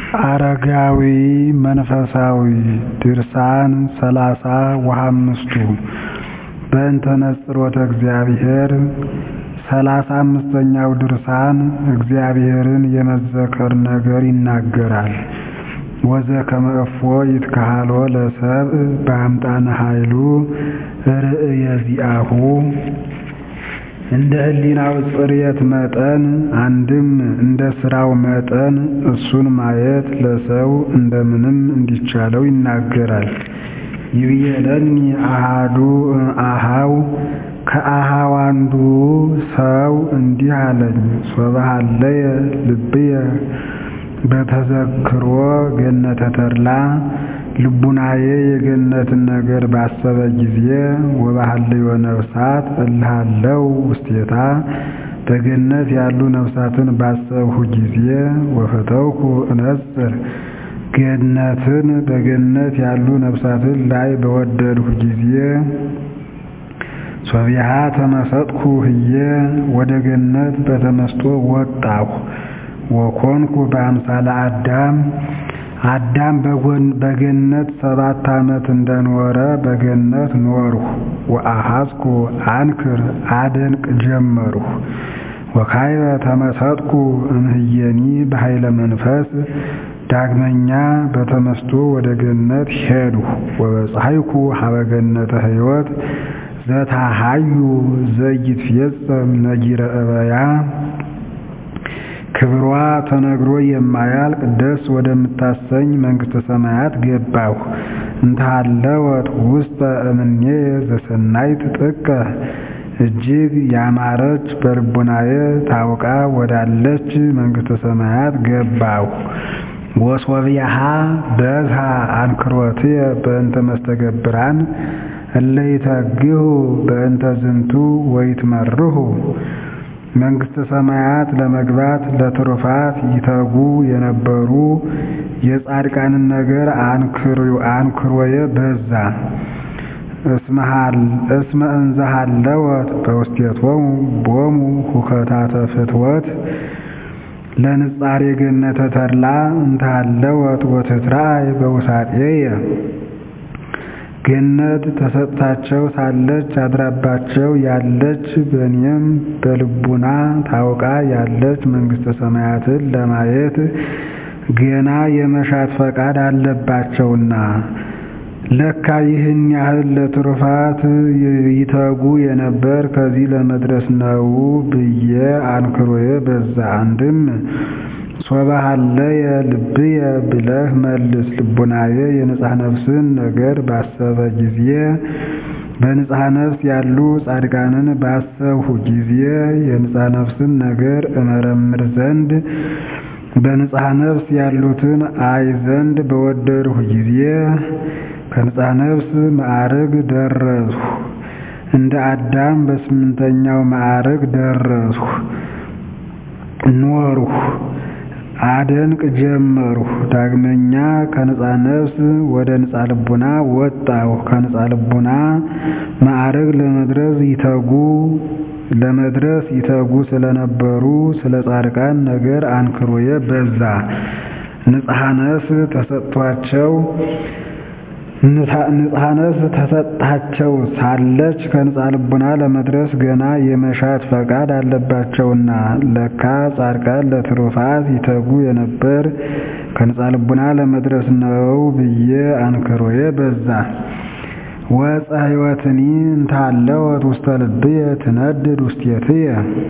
አረጋዊ መንፈሳዊ ድርሳን ሰላሳ ወሀምስቱ በእንተ ነጽሮተ እግዚአብሔር ሰላሳ አምስተኛው ድርሳን እግዚአብሔርን የመዘከር ነገር ይናገራል። ወዘከመ እፎ ይትከሃሎ ለሰብእ በአምጣነ ኃይሉ ርእየ ዚአሁ እንደ ህሊናው ጽርየት መጠን አንድም እንደ ሥራው መጠን እሱን ማየት ለሰው እንደምንም እንዲቻለው ይናገራል። ይብየለኒ አሃዱ አሃው ከአሃው አንዱ ሰው እንዲህ አለኝ ሶበሃለየ ልብየ በተዘክሮ ገነተ ተድላ ልቡናዬ የገነትን ነገር ባሰበ ጊዜ ወባህልዮ ነፍሳት እልሃለው ውስቴታ በገነት ያሉ ነፍሳትን ባሰብሁ ጊዜ ወፈተውኩ እነጽር ገነትን በገነት ያሉ ነፍሳትን ላይ በወደድሁ ጊዜ ሶቢሃ ተመሰጥኩ ህዬ ወደ ገነት በተመስጦ ወጣሁ ወኮንኩ በአምሳለ አዳም አዳም በገነት ሰባት ዓመት እንደኖረ በገነት ኖርሁ። ወአሐዝኩ አንክር አደንቅ ጀመርሁ። ወካይበ ተመሰጥኩ እምህየኒ በኃይለ መንፈስ ዳግመኛ በተመስጦ ወደ ገነት ሄድሁ። ወበፀሐይኩ ሀበ ገነተ ሕይወት ዘታሃዩ ዘይትፌጸም ነጊረ እበያ ክብሯ ተነግሮ የማያልቅ ደስ ወደምታሰኝ መንግሥተ ሰማያት ገባሁ። እንተሃለወት ውስጠ እምኔ ዘሰናይት ጥቀ እጅግ ያማረች በልቡናዬ ታውቃ ወዳለች መንግሥተ ሰማያት ገባሁ። ወሶብያሃ በዝሃ አንክሮትየ በእንተ መስተገብራን እለይተግሁ በእንተ ዝንቱ ወይትመርሁ መንግሥተ ሰማያት ለመግባት ለትሩፋት ይተጉ የነበሩ የጻድቃንን ነገር አንክሮየ በዛ። እስመ እንዘሃለወት በውስቴቶሙ ቦሙ ሁከታተ ፍትወት ለንጻሬ ገነተ ተድላ እንተሃለወት ወትትራእይ በውሳጤየ ገነት ተሰጥታቸው ሳለች አድራባቸው ያለች በእኔም በልቡና ታውቃ ያለች መንግሥተ ሰማያትን ለማየት ገና የመሻት ፈቃድ አለባቸውና ለካ ይህን ያህል ለትሩፋት ይተጉ የነበር ከዚህ ለመድረስ ነው ብዬ አንክሮዬ በዛ። አንድም ሶበሃለየ ልብየ ብለህ መልስ። ልቡናዬ የንጽሐ ነፍስን ነገር ባሰበ ጊዜ በንጽሐ ነፍስ ያሉ ጻድቃንን ባሰብሁ ጊዜ የንጽሐ ነፍስን ነገር እመረምር ዘንድ በንጽሐ ነፍስ ያሉትን አይ ዘንድ በወደድሁ ጊዜ ከንጽሐ ነፍስ ማዕርግ ደረስሁ። እንደ አዳም በስምንተኛው ማዕርግ ደረስሁ ኖርሁ አደንቅ ጀመርሁ። ዳግመኛ ከንጻ ነፍስ ወደ ንጻ ልቡና ወጣሁ። ከንጻ ልቡና ማዕረግ ለመድረስ ይተጉ ለመድረስ ይተጉ ስለነበሩ ስለ ጻድቃን ነገር አንክሮየ በዛ። ንጽሐ ነፍስ ተሰጥቷቸው ንጽሐ ነፍስ ተሰጥታቸው ሳለች ከንጻ ልቡና ለመድረስ ገና የመሻት ፈቃድ አለባቸውና ለካ ጻድቃን ለትሩፋት ይተጉ የነበር ከንጻ ልቡና ለመድረስ ነው ብዬ አንክሮዬ በዛ። ወፀ ሕይወትኒ እንታለወት ውስተ ልብየ ትነድድ ውስቴትየ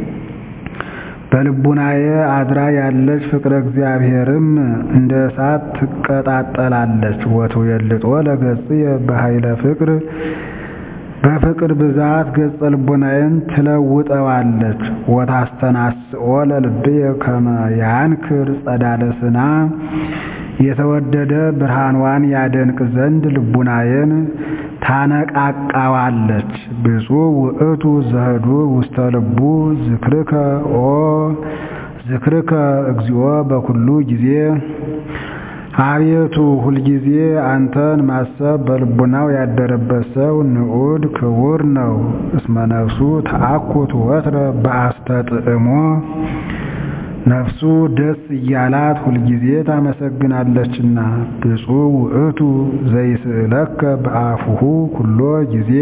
በልቡናዬ አድራ ያለች ፍቅረ እግዚአብሔርም እንደ እሳት ትቀጣጠላለች። ወትዌልጦ ለገጽየ በኃይለ ፍቅር በፍቅር ብዛት ገጸ ልቡናዬን ትለውጠዋለች። ወታስተናስኦ ለልብየ ከመ ያንክር ጸዳለ ስና የተወደደ ብርሃንዋን ያደንቅ ዘንድ ልቡናዬን ታነቃቃዋለች። ብፁዕ ውእቱ ዘህዱር ውስተ ልቡ ዝክርከ ኦ ዝክርከ እግዚኦ በኩሉ ጊዜ አቤቱ ሁልጊዜ አንተን ማሰብ በልቡናው ያደረበት ሰው ንዑድ ክቡር ነው። እስመ ነፍሱ ተአኩት ወትረ በአስተጥዕሞ ነፍሱ ደስ እያላት ሁልጊዜ ታመሰግናለችና። ብፁዕ ውእቱ ዘይስእለከ በአፉሁ ኩሎ ጊዜ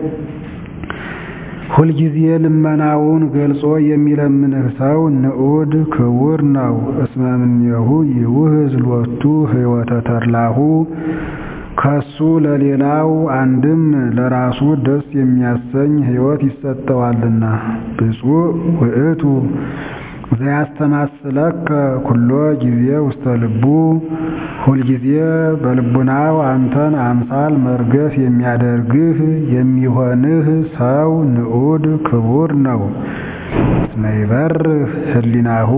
ሁልጊዜ ልመናውን ገልጾ የሚለምንህ ሰው ንዑድ ክቡር ነው። እስመ እምኔሁ ይውህዝ ሎቱ ሕይወተ ተድላሁ ከሱ ለሌላው አንድም ለራሱ ደስ የሚያሰኝ ሕይወት ይሰጠዋልና። ብፁዕ ውእቱ ዘያስተማስለከ ኩሎ ጊዜ ውስተ ልቡ ሁልጊዜ በልቡናው አንተን አምሳል መርገፍ የሚያደርግህ የሚሆንህ ሰው ንዑድ ክቡር ነው። እስመ ይበርህ ህሊናሁ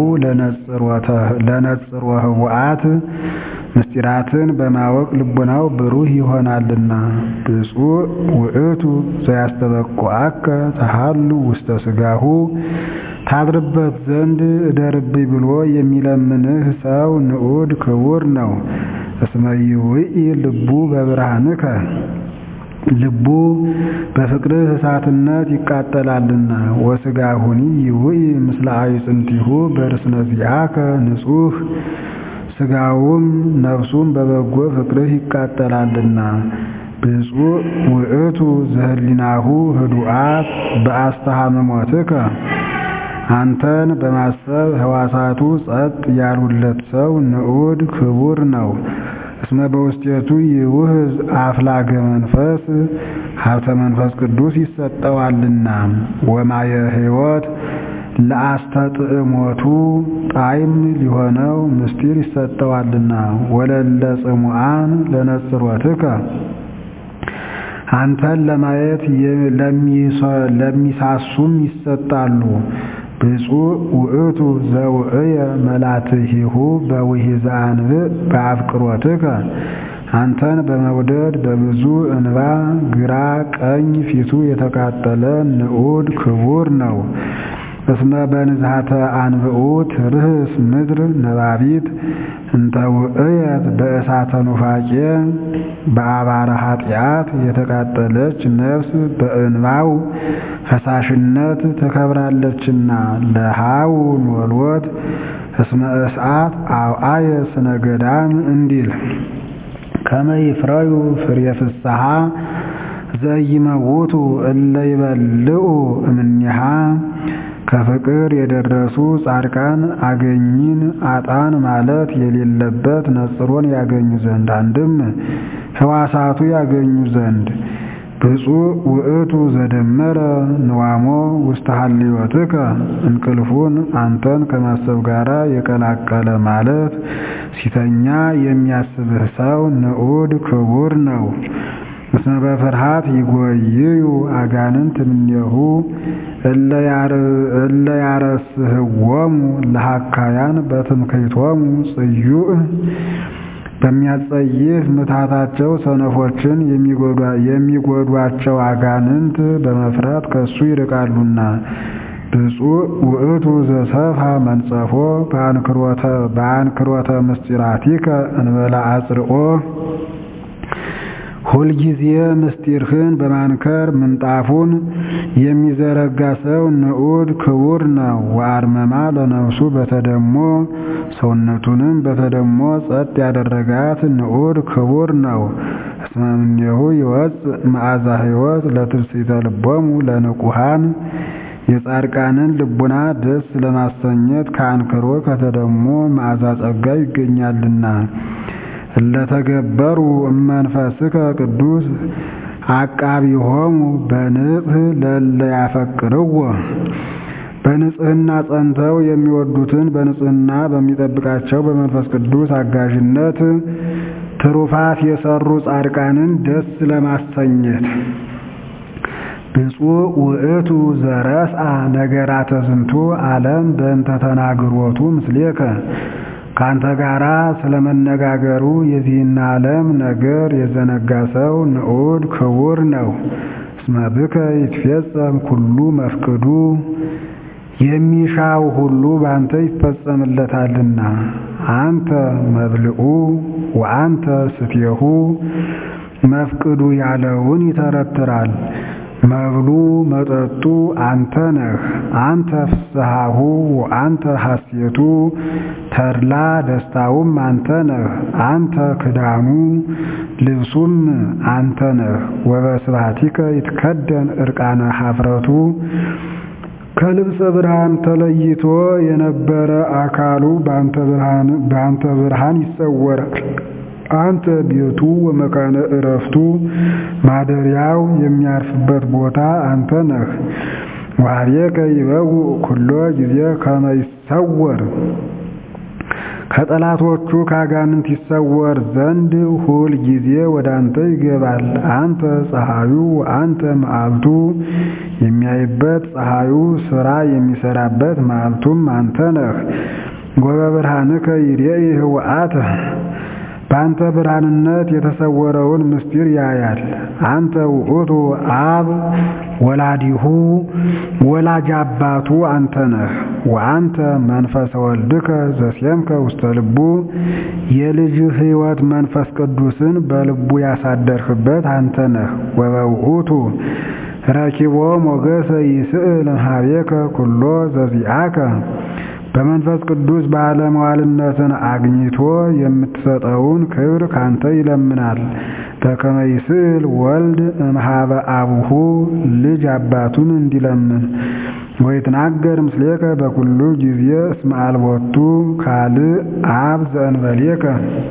ለነጽሮ ህቡአት ምስጢራትን በማወቅ ልቡናው ብሩህ ይሆናልና። ብፁዕ ውእቱ ዘያስተበቁዐከ ተሃሉ ውስተ ሥጋሁ ታድርበት ዘንድ እደርብኝ ብሎ የሚለምንህ ሰው ንዑድ ክቡር ነው። እስመ ይውኢ ልቡ በብርሃንከ ልቡ በፍቅርህ እሳትነት ይቃጠላልና። ወሥጋሁኒ ይውኢ ምስለ አዕጽምቲሁ በርስነ ዚአከ ንጹሕ ሥጋውም ነፍሱም በበጎ ፍቅርህ ይቃጠላልና። ብፁዕ ውእቱ ዘህሊናሁ ህዱአት በአስተሃመሞትከ አንተን በማሰብ ሕዋሳቱ ጸጥ ያሉለት ሰው ንዑድ ክቡር ነው። እስመ በውስጤቱ ይውህዝ አፍላገ መንፈስ ሀብተ መንፈስ ቅዱስ ይሰጠዋልና። ወማየ ሕይወት ለአስተጥዕሞቱ ጣዕም ሊሆነው ምስጢር ይሰጠዋልና። ወለለ ጽሙዓን ለነጽሮትከ አንተን ለማየት ለሚሳሱም ይሰጣሉ። ብፁዕ ውእቱ ዘውዕየ መላትሂሁ በውሒዘ አንብዕ በአፍቅሮትከ አንተን በመውደድ በብዙ እንባ ግራ ቀኝ ፊቱ የተቃጠለ ንዑድ ክቡር ነው። እስመ በንዝሃተ አንብዑ ትርህስ ምድር ነባቢት እንተ ውዕየት በእሳተ ኑፋቄ በአባረ ኃጢአት የተቃጠለች ነፍስ በእንባው ፈሳሽነት ተከብራለችና። ለሃው ኖሎት እስመ እሳት አውአየ ስነ ገዳም እንዲል ከመ ይፍረዩ ፍሬ ፍስሐ ዘይመውቱ እለ ይበልዑ እምኔሃ ከፍቅር የደረሱ ጻድቃን አገኝን አጣን ማለት የሌለበት ነጽሮን ያገኙ ዘንድ አንድም ሕዋሳቱ ያገኙ ዘንድ። ብፁዕ ውእቱ ዘደመረ ንዋሞ ውስተ ሀልዮትከ እንቅልፉን አንተን ከማሰብ ጋር የቀላቀለ ማለት ሲተኛ የሚያስብህ ሰው ንዑድ ክቡር ነው። እስመ በፍርሃት ይጎይዩ አጋንንት እምኔሁ እለ ያረስህዎሙ ለሃካያን በትምክህቶሙ ጽዩዕ በሚያጸይፍ ምትሃታቸው ሰነፎችን የሚጎዷቸው አጋንንት በመፍራት ከሱ ይርቃሉና። ብፁዕ ውእቱ ዘሰፍሐ መንጸፎ በአንክሮተ ምስጢራቲከ እንበላ አጽርኦ ሁልጊዜ ምስጢርህን በማንከር ምንጣፉን የሚዘረጋ ሰው ንዑድ ክቡር ነው። ወአርመማ ለነፍሱ በተደሞ ሰውነቱንም በተደሞ ጸጥ ያደረጋት ንዑድ ክቡር ነው። እስመ እምኔሁ ይወፅእ መዓዛ ሕይወት ለትፍሥሕተ ልቦሙ ለንቁሃን የጻድቃንን ልቡና ደስ ለማሰኘት ከአንክሮ ከተደሞ መዓዛ ጸጋ ይገኛልና። እለተገበሩ እመንፈስከ ቅዱስ አቃቢሆሙ በንጽሕ ለእለ ያፈቅርዎ በንጽሕና ጸንተው የሚወዱትን በንጽሕና በሚጠብቃቸው በመንፈስ ቅዱስ አጋዥነት ትሩፋት የሰሩ ጻድቃንን ደስ ለማሰኘት ብፁዕ ውእቱ ዘረስአ ነገራተ ዝንቱ ዓለም በእንተ ተናግሮቱ ምስሌከ ካንተ ጋራ ስለመነጋገሩ የዚህን ዓለም ነገር የዘነጋ ሰው ንዑድ ክቡር ነው። እስመ ብከ ይትፌጸም ኩሉ መፍቅዱ የሚሻው ሁሉ ባንተ ይፈጸምለታልና። አንተ መብልዑ ወአንተ ስትየሁ መፍቅዱ ያለውን ይተረትራል። መብሉ መጠጡ አንተ ነህ። አንተ ፍስሐሁ አንተ ሐሴቱ ተድላ ደስታውም አንተ ነህ። አንተ ክዳኑ ልብሱም አንተ ነህ። ወበስብሐቲከ ይትከደን ዕርቃነ ኀፍረቱ ከልብሰ ብርሃን ተለይቶ የነበረ አካሉ በአንተ ብርሃን ይሰወራል። አንተ ቤቱ ወመካነ ዕረፍቱ ማደሪያው የሚያርፍበት ቦታ አንተ ነህ። ወኀቤከ ይበውእ ኩሎ ጊዜ ከመ ይሰወር ከጠላቶቹ ከአጋንንት ይሰወር ዘንድ ሁል ጊዜ ወደ አንተ ይገባል። አንተ ፀሐዩ አንተ መዓልቱ የሚያይበት ፀሐዩ ሥራ የሚሰራበት መዓልቱም አንተ ነህ። ወበብርሃንከ ይሬኢ ህውአተ በአንተ ብርሃንነት የተሰወረውን ምስጢር ያያል። አንተ ውእቱ አብ ወላዲሁ ወላጅ አባቱ አንተ ነህ። ወአንተ መንፈሰ ወልድከ ዘሴምከ ውስተ ልቡ የልጅህ ሕይወት መንፈስ ቅዱስን በልቡ ያሳደርህበት አንተ ነህ። ወበውእቱ ረኪቦ ሞገሰ ይስእል እምኀቤከ ኩሎ ዘዚአከ በመንፈስ ቅዱስ ባለመዋልነትን አግኝቶ የምትሰጠውን ክብር ካንተ ይለምናል። በከመ ይስእል ወልድ እምኀበ አቡሁ ልጅ አባቱን እንዲለምን ወይትናገር ምስሌከ በኩሉ ጊዜ እስመ አልቦቱ ካልእ አብ ዘእንበሌከ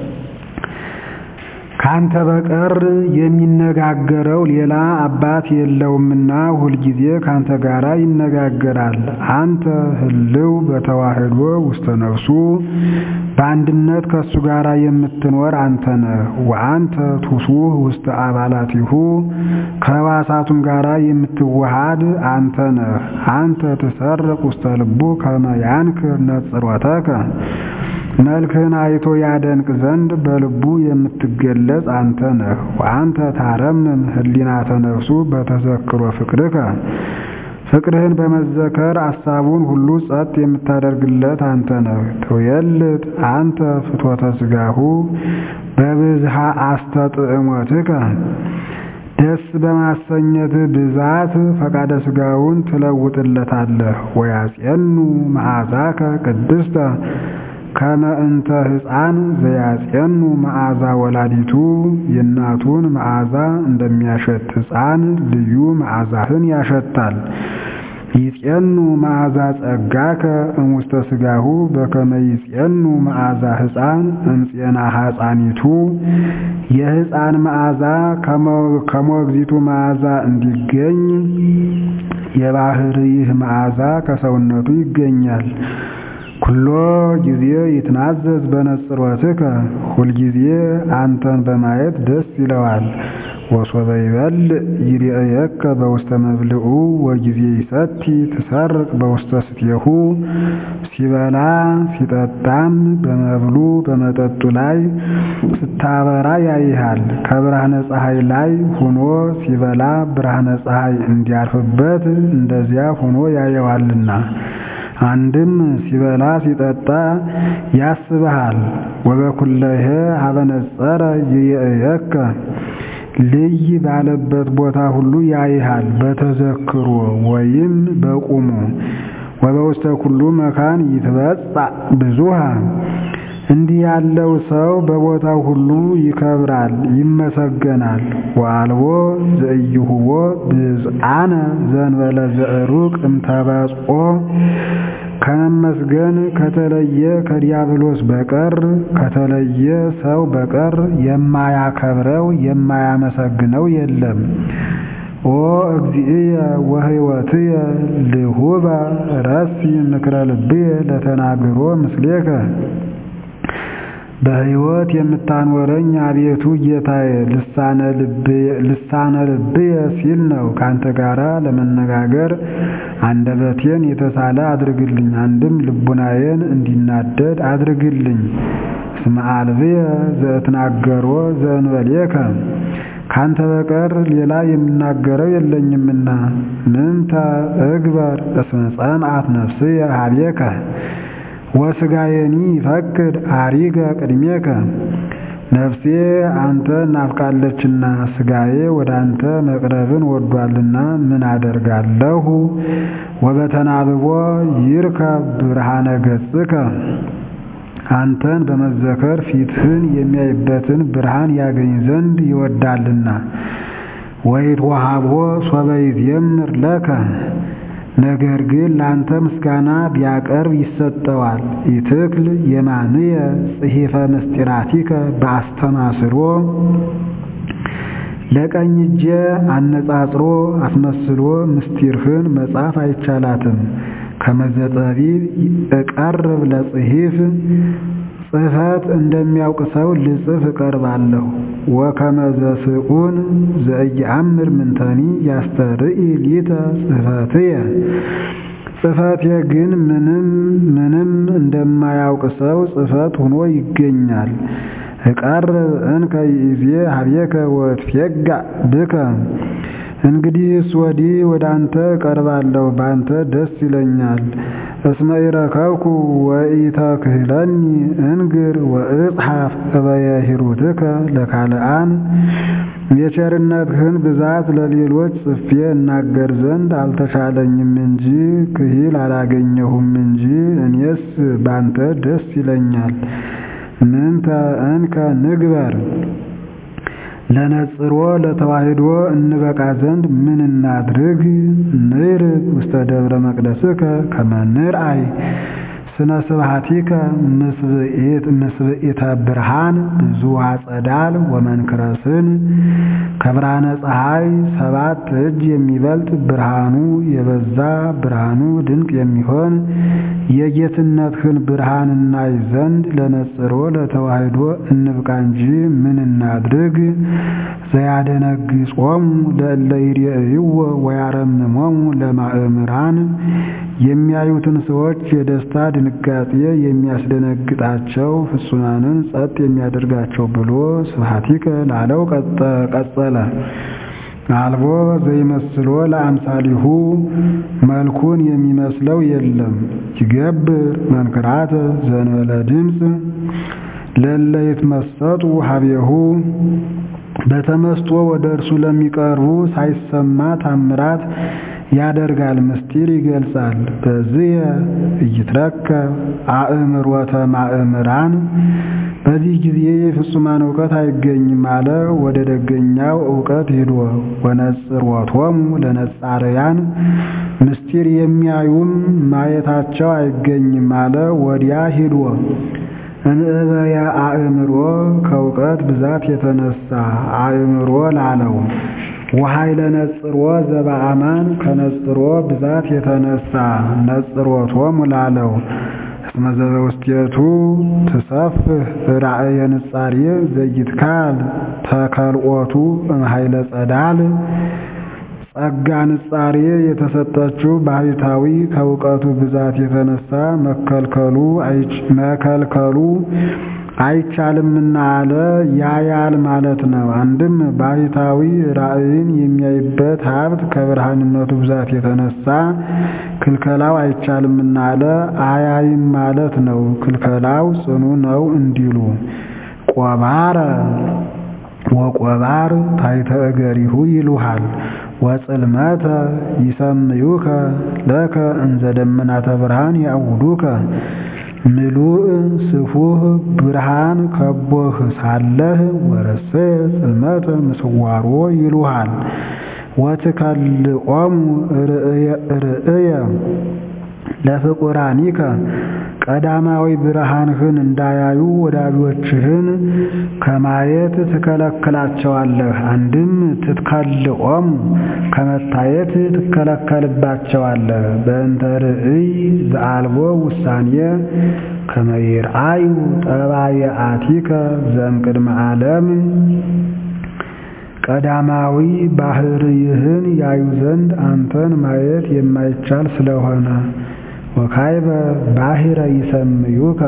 ካንተ በቀር የሚነጋገረው ሌላ አባት የለውምና ሁልጊዜ ካንተ ጋራ ይነጋገራል። አንተ ህልው በተዋህዶ ውስተ ነፍሱ በአንድነት ከእሱ ጋር የምትኖር አንተ ነህ። ወአንተ ቱሱህ ውስተ አባላቲሁ ከሕዋሳቱም ጋር የምትዋሃድ አንተ ነህ። አንተ ትሰርቅ ውስተ ልቡ ከመ ያንክር ነጽሮተከ መልክህን አይቶ ያደንቅ ዘንድ በልቡ የምትገለጽ አንተ ነህ። ወአንተ ታረምም ህሊናተ ነፍሱ በተዘክሮ ፍቅርከ ፍቅርህን በመዘከር አሳቡን ሁሉ ጸጥ የምታደርግለት አንተ ነህ። ትዌልጥ አንተ ፍትወተ ሥጋሁ በብዝሃ አስተጥዕሞትከ ደስ በማሰኘት ብዛት ፈቃደ ሥጋውን ትለውጥለታለህ። ወያጼኑ መዓዛከ ቅድስተ ከመ እንተ ሕፃን ዘያጼኑ መዓዛ ወላዲቱ የእናቱን መዓዛ እንደሚያሸት ሕፃን ልዩ መዓዛህን ያሸታል። ይጼኑ መዓዛ ጸጋከ እሙስተ ሥጋሁ በከመ ይጼኑ መዓዛ ሕፃን እምፄና ሕፃኒቱ የሕፃን መዓዛ ከሞግዚቱ መዓዛ እንዲገኝ የባሕርይህ መዓዛ ከሰውነቱ ይገኛል። ኩሎ ጊዜ ይትናዘዝ በነጽሮትከ ሁልጊዜ አንተን በማየት ደስ ይለዋል። ወሶበ ይበልዕ ይርአየከ በውስተ መብልዑ ወጊዜ ይሰቲ ትሰርቅ በውስተ ስትየሁ ሲበላ ሲጠጣም በመብሉ በመጠጡ ላይ ስታበራ ያይሃል። ከብርሃነ ፀሐይ ላይ ሆኖ ሲበላ ብርሃነ ፀሐይ እንዲያርፍበት እንደዚያ ሆኖ ያየዋልና አንድም ሲበላ ሲጠጣ ያስብሃል። ወበኩለሄ ሀበነጸረ ይርአየከ ልይ ባለበት ቦታ ሁሉ ያይሃል በተዘክሮ ወይም በቁሙ ወበውስተ ኩሉ መካን ይትበጻእ ብዙሃ እንዲህ ያለው ሰው በቦታው ሁሉ ይከብራል፣ ይመሰገናል። ወአልቦ ዘኢይሁቦ ብዝአነ ዘእንበለ ዘዕሩቅ እምተበጽኦ ከመመስገን ከተለየ ከዲያብሎስ በቀር ከተለየ ሰው በቀር የማያከብረው የማያመሰግነው የለም። ኦ እግዚእየ ወሕይወትየ ልሁበ ረሲ ምክረ ልብየ ለተናግሮ ምስሌከ በሕይወት የምታኖረኝ አቤቱ ጌታዬ ልሳነ ልብየ ሲል ነው። ካንተ ጋራ ለመነጋገር አንደበቴን የተሳለ አድርግልኝ፣ አንድም ልቡናዬን እንዲናደድ አድርግልኝ። እስመ አልብየ ዘእትናገሮ ዘእንበሌከ ካንተ በቀር ሌላ የምናገረው የለኝምና። ምንተ እግበር እስመ ጸምአት ነፍስየ ኀቤከ ወሥጋየኒ ይፈቅድ አሪገ ቅድሜከ ነፍሴ አንተ ናፍቃለችና ሥጋዬ ወደ አንተ መቅረብን ወዷልና ምን አደርጋለሁ? ወበተናብቦ ይርከብ ብርሃነ ገጽከ አንተን በመዘከር ፊትህን የሚያይበትን ብርሃን ያገኝ ዘንድ ይወዳልና። ወይትወሃቦ ሶበ ይዜምር ለከ ነገር ግን ለአንተ ምስጋና ቢያቀርብ ይሰጠዋል። ኢትክል የማንየ ጽሒፈ ምስጢራቲከ በአስተማስሮ ለቀኝ እጄ አነጻጽሮ አስመስሎ ምስጢርህን መጻፍ አይቻላትም። ከመዘጠቢብ እቀርብ ለጽሒፍ ጽሕፈት እንደሚያውቅ ሰው ልጽፍ እቀርባለሁ። ወከመዘስኡን ዘኢየአምር ምንተኒ ያስተርኢ ሊተ ጽሕፈትየ ጽሕፈቴ ግን ምንም ምንም እንደማያውቅ ሰው ጽሕፈት ሆኖ ይገኛል። እቀርብ እንከ ይእዜ ሀቤከ ወእትፌጋእ ብከ እንግዲህስ ወዲህ ወደ አንተ እቀርባለሁ፣ በአንተ ደስ ይለኛል። እስመ ኢረከብኩ ወኢተክህለኒ እንግር ወእጽሐፍ እበየ ሂሩትከ ለካልአን የቸርነትህን ብዛት ለሌሎች ጽፌ እናገር ዘንድ አልተቻለኝም እንጂ ክሂል አላገኘሁም እንጂ እኔስ ባንተ ደስ ይለኛል። ምንተ እንከ ንግበር ለነጽሮ ለተዋሕዶ እንበቃ ዘንድ ምን እናድርግ? ንርግ ውስተ ደብረ መቅደስከ ከመ ንርአይ ስነ ስብሐቲከ ምስብኢተ ብርሃን ብዙኃ ጸዳል ወመንክረስን ከብርሃነ ፀሐይ ሰባት እጅ የሚበልጥ ብርሃኑ የበዛ ብርሃኑ ድንቅ የሚሆን የጌትነትህን ብርሃን እናይ ዘንድ ለነጽሮ ለተዋሕዶ እንብቃ እንጂ ምን እናድርግ? ዘያደነግጾሙ ለእለ ይሬእይዎ ወያረምሞሙ ለማእምራን የሚያዩትን ሰዎች የደስታ ድንጋጤ የሚያስደነግጣቸው ፍጹማንን ጸጥ የሚያደርጋቸው ብሎ ስብሐቲከ ላለው ቀጸለ። አልቦ ዘይመስሎ ለአምሳሊሁ መልኩን የሚመስለው የለም። ይገብር መንክራተ ዘንበለ ድምፅ ለእለ ይትመሰጡ ሀቤሁ በተመስጦ ወደ እርሱ ለሚቀርቡ ሳይሰማ ታምራት ያደርጋል፣ ምስጢር ይገልጻል። በዚህ እይትረከብ አእምሮተ ማእምራን በዚህ ጊዜ የፍጹማን እውቀት አይገኝም አለ። ወደ ደገኛው እውቀት ሂዶ ወነጽሮቶሙ ለነጻርያን ምስጢር የሚያዩም ማየታቸው አይገኝም አለ። ወዲያ ሂዶ እንእበየ አእምሮ ከእውቀት ብዛት የተነሳ አእምሮ ላለው ወኃይለ ነጽሮ ዘበአማን ከነጽሮ ብዛት የተነሳ ነጽሮቶሙ ላለው እስመ ዘበውስቴቱ ትሰፍህ ራእየ ንጻሬ ዘይትካል ተከልኦቱ እምኃይለ ጸዳል ጸጋ ንጻሬ የተሰጠችው ባህታዊ ከእውቀቱ ብዛት የተነሳ መከልከሉ መከልከሉ አይቻልምና አለ። ያያል ማለት ነው። አንድም ባህታዊ ራእይን የሚያይበት ሀብት ከብርሃንነቱ ብዛት የተነሳ ክልከላው አይቻልምና አለ። አያይም ማለት ነው። ክልከላው ጽኑ ነው እንዲሉ ቆባረ ወቆባር ታሕተ እገሪሁ ይሉሃል ወጽልመተ ይሰምዩከ ለከ እንዘ ደመናተ ብርሃን ያውዱከ ምሉእ ስፉህ ብርሃን ከቦህ ሳለህ ወረሰ ጽልመተ ምስዋሮ ይሉሃል ወትከልኦሙ ርእየ ለፍቁራኒከ ቀዳማዊ ብርሃንህን እንዳያዩ ወዳጆችህን ከማየት ትከለክላቸዋለህ። አንድም ትትከልኦሙ ከመታየት ትከለከልባቸዋለህ። በእንተ ርእይ ዘአልቦ ውሳኔ ከመ ይርአዩ ጠባየአቲከ ዘእምቅድመ ዓለም ቀዳማዊ ባህርይህን ያዩ ዘንድ አንተን ማየት የማይቻል ስለሆነ ወካይበ ባሕረ ይሰምዩከ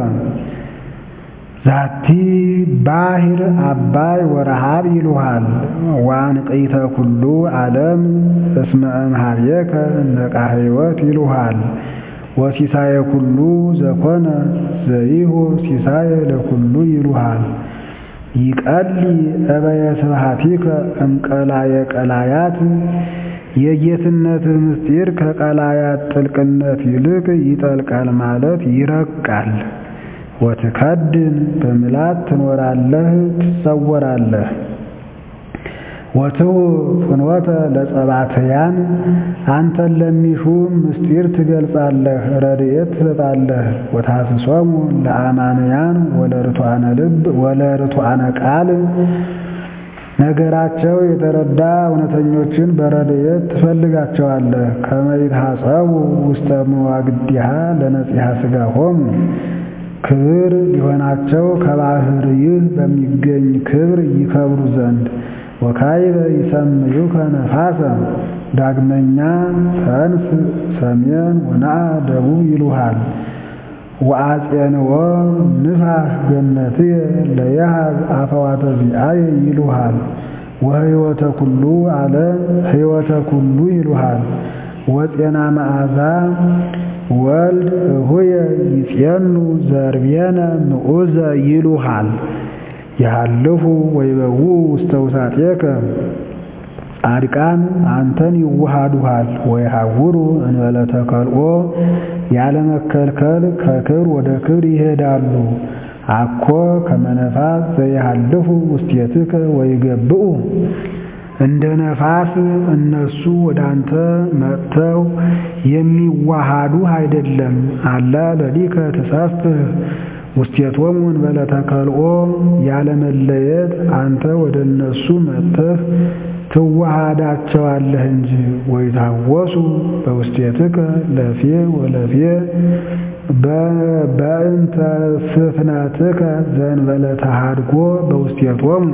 ዛቲ ባሕር አባይ ወረሃብ ይሉሃል ዋንቅይተ ኩሉ ዓለም እስመ እምኀቤከ ነቃ ሕይወት ይሉሃል ወሲሳየ ኩሉ ዘኮነ ዘይሁ ሲሳየ ለኩሉ ይሉሃል ይቀሊ እበየ ስብሐቲከ እምቀላየ ቀላያት የጌትነትህ ምስጢር ከቀላያት ጥልቅነት ይልቅ ይጠልቃል ማለት ይረቃል። ወትከድን በምላት ትኖራለህ ትሰወራለህ። ወትው ፍኖተ ለጸባትያን አንተን ለሚሹ ምስጢር ትገልጻለህ፣ ረድኤት ትሰጣለህ። ወታስሶሙ ለአማንያን ወለርቱዓነ ልብ ወለርቱዓነ ቃል ነገራቸው የተረዳ እውነተኞችን በረድኤት ትፈልጋቸዋለህ። ከመ ይትሐጸቡ ውስተ መዋግዲሃ ለነጺሐ ሥጋሆሙ ክብር ሊሆናቸው ከባሕርይህ በሚገኝ ክብር ይከብሩ ዘንድ ወካይበ ይሰምዩከ ነፋሰ ዳግመኛ ተንስ ሰሜን ወነአ ደቡብ ይሉሃል። ወአፄንዎ ንፋስ ገነትየ ለየሃብ አፈዋተ ዚአየ ይሉሃል። ወህይወተ ኩሉ ዓለም ህይወተ ኩሉ ይሉሃል። ወጤና መዓዛ ወልድ እሁየ ይጼኑ ዘርቤነ ንዑዘ ይሉሃል። ይሃልፉ ወይበው ውስተ ውሳጤከ ጻድቃን አንተን ይዋሃዱሃል። ወይሃውሩ እንበለ ተከልኦ ያለመከልከል ከክብር ወደ ክብር ይሄዳሉ። አኮ ከመ ነፋስ ዘይሃልፉ ውስቴትከ ወይገብኡ እንደ ነፋስ እነሱ ወደ አንተ መጥተው የሚዋሃዱ አይደለም። አላ ለሊከ ትሰፍህ ውስቴቶሙ እንበለ ተከልኦ ያለመለየት አንተ ወደ እነሱ መጥተህ ትዋሃዳቸዋለህ እንጂ። ወይታወሱ በውስቴትከ ለፌ ወለፌ በእንተ ስፍነትከ ዘእንበለ ተሃድጎ በውስቴቶሙ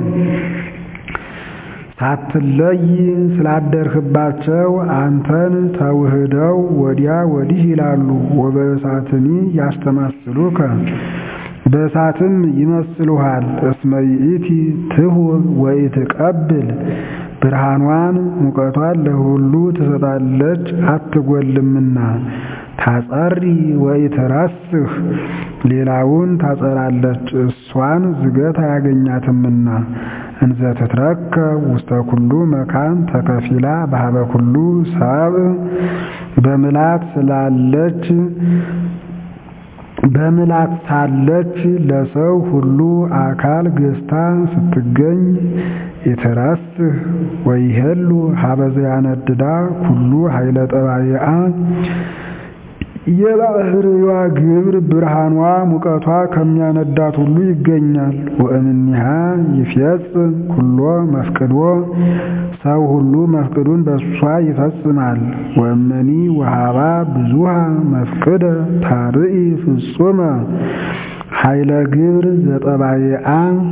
ሳትለይ ስላደርህባቸው አንተን ተውህደው ወዲያ ወዲህ ይላሉ። ወበእሳትኒ ያስተማስሉከ በእሳትም ይመስሉሃል። እስመ ይእቲ ትሁብ ወኢትቀብል ብርሃኗን ሙቀቷን ለሁሉ ትሰጣለች አትጎልምና። ታጸሪ ወኢትረስህ ሌላውን ታጸራለች እሷን ዝገት አያገኛትምና። እንዘ ትትረከብ ውስተ ኩሉ መካን ተከፊላ በሀበ ኩሉ ሰብእ በምላት ስላለች በምላት ሳለች ለሰው ሁሉ አካል ገዝታ ስትገኝ ኢትረስህ ወይሄሉ ሀበ ዘያነድዳ ኩሉ ኃይለ ጠባይአ የባሕርይዋ ግብር ብርሃኗ ሙቀቷ ከሚያነዳት ሁሉ ይገኛል። ወእምኒሃ ይፈጽም ኩሎ መፍቅዶ ሰው ሁሉ መፍቅዱን በእሷ ይፈጽማል። ወእመኒ ወሃባ ብዙሃ መፍቅደ ታርኢ ፍጹመ ኃይለ ግብር ዘጠባይአ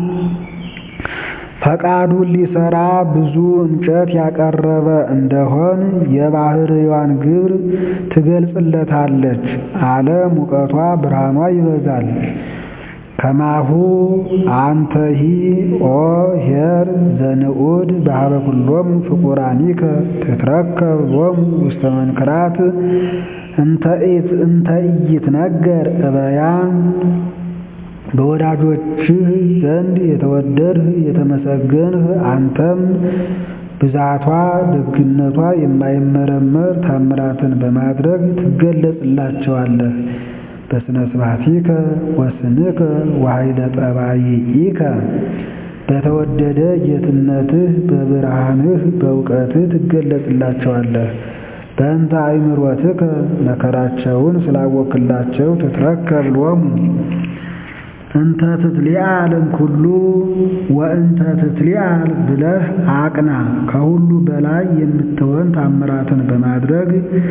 ፈቃዱን ሊሰራ ብዙ እንጨት ያቀረበ እንደሆን የባሕርይዋን ግብር ትገልጽለታለች አለ። ሙቀቷ ብርሃኗ ይበዛል። ከማሁ አንተሂ ኦ ኄር ዘንዑድ በሀበ ኩሎሙ ፍቁራኒከ ትትረከብ ሎሙ ውስተ መንክራት እንተ ኢይትነገር እበያ በወዳጆችህ ዘንድ የተወደድህ የተመሰገንህ አንተም ብዛቷ ደግነቷ የማይመረመር ታምራትን በማድረግ ትገለጽላቸዋለህ። በስነ ስብሐቲከ ወስንከ ወኃይለ ጠባይኢከ በተወደደ ጌትነትህ በብርሃንህ በእውቀትህ ትገለጽላቸዋለህ። በእንተ አእምሮትከ መከራቸውን ስላወክላቸው ትትረከብ ሎሙ እንተ ትትሊአል እምኩሉ ወእንተ ትትሊአል ብለህ አቅና። ከሁሉ በላይ የምትሆን ታምራትን በማድረግ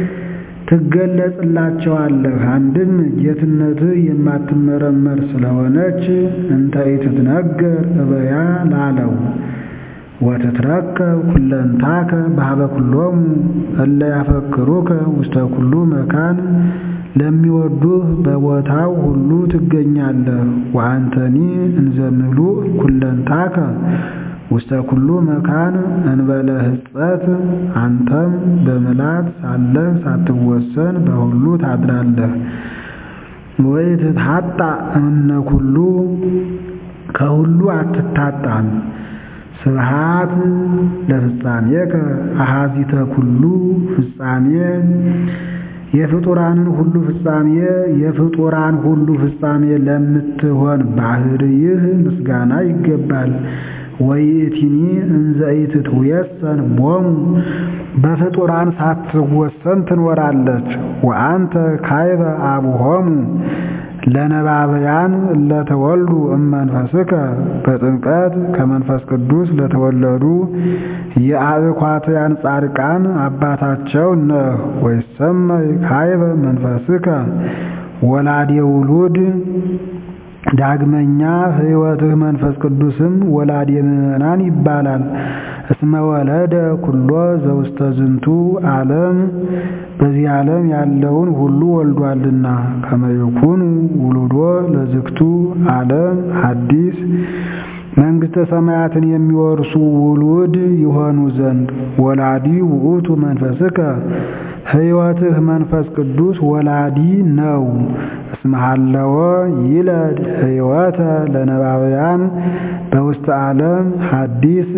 ትገለጽላቸዋለህ። አንድም ጌትነትህ የማትመረመር ስለሆነች እንተ ኢትትነገር እበያ ላለው ወትትረከብ ኩለንታከ በሀበ ኩሎሙ እለ ያፈክሩከ ውስተ ኩሉ መካን ለሚወዱህ በቦታው ሁሉ ትገኛለህ። ወአንተኒ እንዘ ምሉእ ኩለንታከ ውስተ ኩሉ መካን እንበለ ሕጸት አንተም በምላት ሳለህ ሳትወሰን በሁሉ ታድራለህ። ወኢትትሐጣ እምነ ኩሉ ከሁሉ አትታጣም። ስብሃት ለፍጻሜከ አሃዚተ ኩሉ ፍጻሜ የፍጡራንን ሁሉ ፍጻሜ የፍጡራን ሁሉ ፍጻሜ ለምትሆን ባህርይህ ምስጋና ይገባል። ወይእቲኒ እንዘ ኢትትወሰን ቦሙ በፍጡራን ሳትወሰን ትኖራለች። ወአንተ ካይበ አቡሆሙ ለነባብያን ለተወልዱ እመንፈስከ በጥምቀት ከመንፈስ ቅዱስ ለተወለዱ የአብኳትያን ጻድቃን አባታቸው ነህ። ወይሰመይ ካይበ መንፈስከ ወላዴ ውሉድ ዳግመኛ ሕይወትህ መንፈስ ቅዱስም ወላዴ ምዕመናን ይባላል። እስመ ወለደ ኩሎ ዘውስተ ዝንቱ ዓለም በዚህ ዓለም ያለውን ሁሉ ወልዷልና። ከመይኩኑ ውሉዶ ለዝግቱ ዓለም ሐዲስ መንግሥተ ሰማያትን የሚወርሱ ውሉድ ይሆኑ ዘንድ ወላዲ ውእቱ መንፈስከ ሕይወትህ መንፈስ ቅዱስ ወላዲ ነው። እስመሃለወ ይለድ ሕይወተ ለነባብያን በውስተ ዓለም ሐዲስ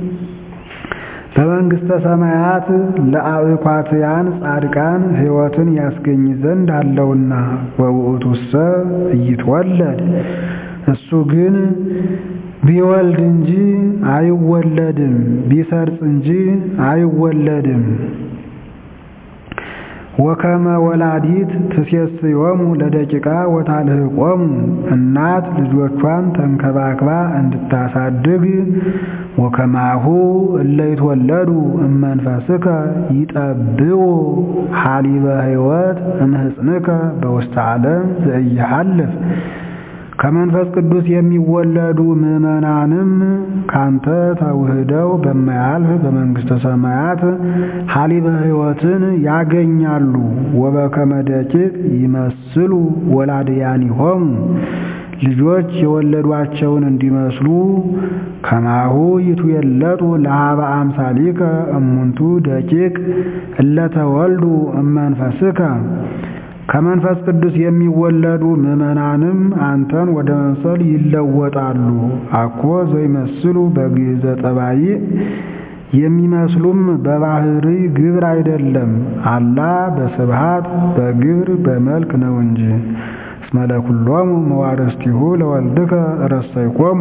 በመንግሥተ ሰማያት ለአብኳትያን ጻድቃን ሕይወትን ያስገኝ ዘንድ አለውና። ወውእቱሰ ኢይትወለድ እሱ ግን ቢወልድ እንጂ አይወለድም፣ ቢሰርጽ እንጂ አይወለድም። ወከመ ወላዲት ትሴስዮሙ ለደቂቃ ወታልህቆሙ እናት ልጆቿን ተንከባክባ እንድታሳድግ ወከማሁ እለ ይትወለዱ እመንፈስከ ይጠብው ሐሊበ ሕይወት እምህጽንከ በውስተ ዓለም ዘኢይሐልፍ ከመንፈስ ቅዱስ የሚወለዱ ምዕመናንም ካንተ ተውህደው በማያልፍ በመንግሥተ ሰማያት ሐሊበ ሕይወትን ያገኛሉ። ወበከመ ደቂቅ ይመስሉ ወላድያኒሆሙ ልጆች የወለዷቸውን እንዲመስሉ ከማሁ ይትዌለጡ ለሀበ አምሳሊከ እሙንቱ ደቂቅ እለተወልዱ እመንፈስከ ከመንፈስ ቅዱስ የሚወለዱ ምዕመናንም አንተን ወደ መምሰል ይለወጣሉ። አኮ ዘይመስሉ በግዕዘ ጠባይ የሚመስሉም በባህሪ ግብር አይደለም፣ አላ በስብሃት በግብር በመልክ ነው እንጂ። እስመ ለኩሎሙ መዋርስቲሁ ለወልድከ ረሰይኮሙ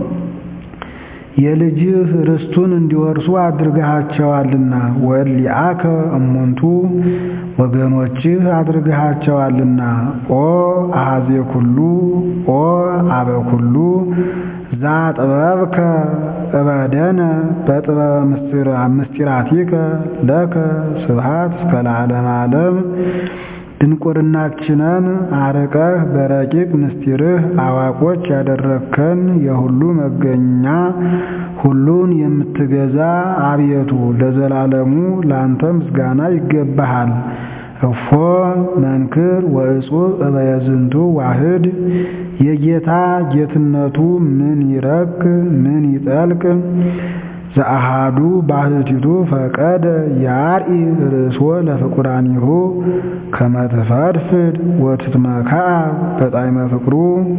የልጅህ ርስቱን እንዲወርሱ አድርገሃቸዋልና። ወሊአከ እሙንቱ ወገኖችህ አድርገሃቸዋልና። ኦ አሐዜ ኩሉ ኦ አበ ኩሉ ዛ ጥበብከ እበደነ በጥበበ ምስጢራቲከ ለከ ስብሃት እስከ ለዓለመ ዓለም ድንቁርናችንን አርቀህ በረቂቅ ምስጢርህ አዋቆች ያደረግከን የሁሉ መገኛ ሁሉን የምትገዛ አቤቱ ለዘላለሙ ላንተ ምስጋና ይገባሃል። እፎ መንክር ወእጹብ እበየዝንቱ ዋህድ የጌታ ጌትነቱ ምን ይረክ ምን ይጠልቅ ዘአሃዱ ባህቲቱ ፈቀደ ያርኢ ርእሶ ለፍቁራኒሁ ከመ ትፈድፍድ ወትትመክዓ በጣዕመ ፍቅሩ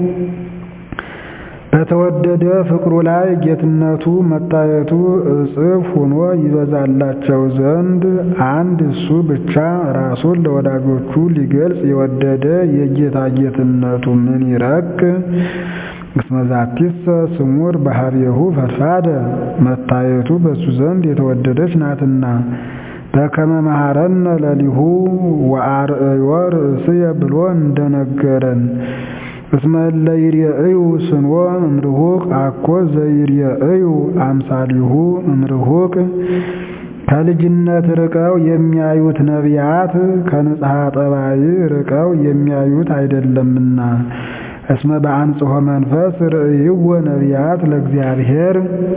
በተወደደ ፍቅሩ ላይ ጌትነቱ መታየቱ እጽፍ ሆኖ ይበዛላቸው ዘንድ አንድ እሱ ብቻ ራሱን ለወዳጆቹ ሊገልጽ የወደደ የጌታ ጌትነቱ ምን ይረክ እስመ ዛቲሰ ስሙር ባህርየሁ ፈድፋደ መታየቱ በእሱ ዘንድ የተወደደች ናትና። በከመ መሐረነ ለሊሁ ወአርእዮ ርእስየ ብሎ እንደነገረን እስመ እለ ይርኤዩ ስንወ እምርሁቅ አኮ ዘይርኤዩ አምሳሊሁ እምርሁቅ ከልጅነት ርቀው የሚያዩት ነቢያት ከንጽሐ ጠባይ ርቀው የሚያዩት አይደለምና። እስመ በአንጽሖ መንፈስ ርእይዎ ነቢያት ለእግዚአብሔር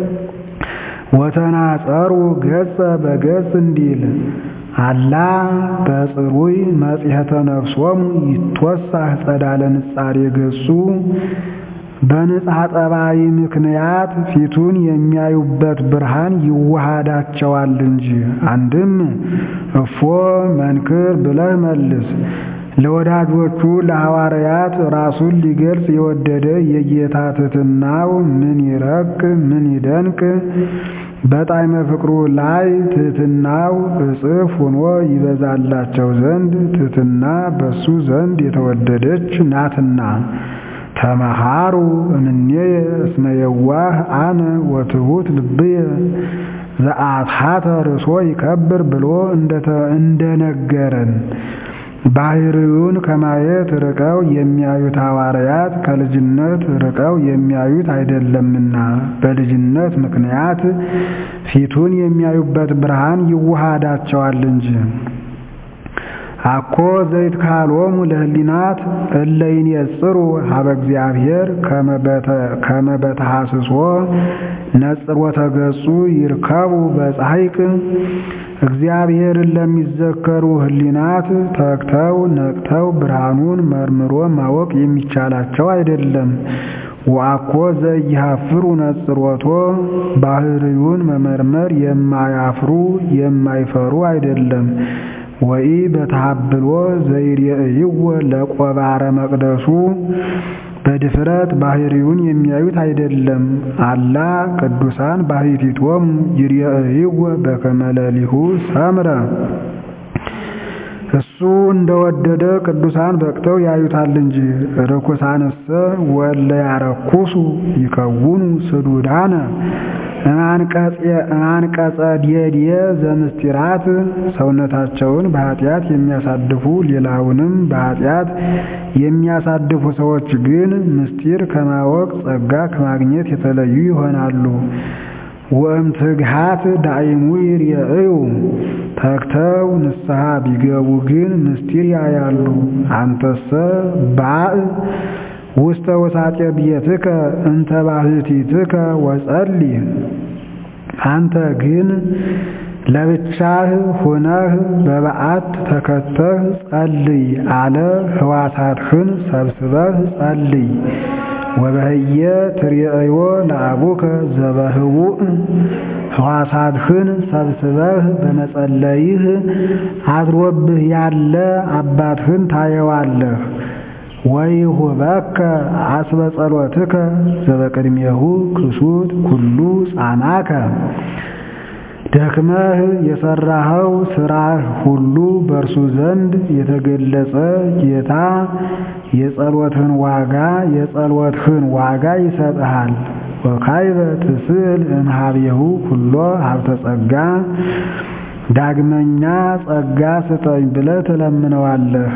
ወተናጸሩ ገጸ በገጽ እንዲል አላ በጽሩይ መጽሔተ ነፍሶሙ ይትወሳህ ጸዳለ ንጻሬ ገጹ በንጽሐ ጠባይ ምክንያት ፊቱን የሚያዩበት ብርሃን ይዋሃዳቸዋል እንጂ። አንድም እፎ መንክር ብለህ መልስ ለወዳጆቹ ለሐዋርያት ራሱን ሊገልጽ የወደደ የጌታ ትሕትናው ምን ይረቅ ምን ይደንቅ! በጣዕመ ፍቅሩ ላይ ትሕትናው እጥፍ ሆኖ ይበዛላቸው ዘንድ ትሕትና በሱ ዘንድ የተወደደች ናትና። ተመሃሩ እምኔየ እስመ የዋህ አነ ወትሑት ልብየ ዘአትሐተ ርእሶ ይከብር ብሎ እንደነገረን ባሕርዩን ከማየት ርቀው የሚያዩት ሐዋርያት ከልጅነት ርቀው የሚያዩት አይደለምና በልጅነት ምክንያት ፊቱን የሚያዩበት ብርሃን ይዋሃዳቸዋል እንጂ። አኮ ዘይትካሎሙ ለህሊናት እለ ይንጽሩ ሀበ እግዚአብሔር ከመ በተሐስሶ ነጽሮተ ገጹ ይርከቡ በጻሕቅ እግዚአብሔርን ለሚዘከሩ ህሊናት ተግተው ነቅተው ብርሃኑን መርምሮ ማወቅ የሚቻላቸው አይደለም። ወአኮ ዘኢያፍሩ ነጽሮቶ ባሕርዩን መመርመር የማያፍሩ የማይፈሩ አይደለም። ወኢ በተሃብሎ ዘይሬእይዎ ለቆባረ መቅደሱ በድፍረት ባሕርዩን የሚያዩት አይደለም። አላ ቅዱሳን ባሕቲቶሙ ይሬእይዎ በከመ ሌሊሁ ሰምረ እሱ እንደወደደ ቅዱሳን በቅተው ያዩታል እንጂ። ርኩሳንሰ ወለ ያረኩሱ ይከውኑ ስዱዳነ እማንቀጸ ዲየ ዘምስጢራት ሰውነታቸውን በኃጢአት የሚያሳድፉ ሌላውንም በኃጢአት የሚያሳድፉ ሰዎች ግን ምስጢር ከማወቅ ጸጋ ከማግኘት የተለዩ ይሆናሉ። ወእምትግሃት ዳይሙ ይርኤዩ ተግተው ንስሐ ቢገቡ ግን ምስጢር ያያሉ። አንተሰ ባእ ውስተ ውሳጤ ቤትከ እንተ ባሕቲትከ ወጸልይ አንተ ግን ለብቻህ ሆነህ በበዓት ተከተህ ጸልይ አለ። ሕዋሳትህን ሰብስበህ ጸልይ። ወበህየ ትርእዮ ለአቡከ ዘበህቡእ ሕዋሳትህን ሰብስበህ በመጸለይህ አድሮብህ ያለ አባትህን ታየዋለህ። ወይሁበከ አስበ ጸሎትከ ዘበቅድሜሁ ክሱት ኩሉ ጻናከ ደክመህ የሠራኸው ሥራህ ሁሉ በእርሱ ዘንድ የተገለጸ ጌታ የጸሎትህን ዋጋ የጸሎትህን ዋጋ ይሰጥሃል። ወካይበ ትስእል እምኀቤሁ ኩሎ ሀብተ ጸጋ ዳግመኛ ጸጋ ስጠኝ ብለህ ትለምነዋለህ።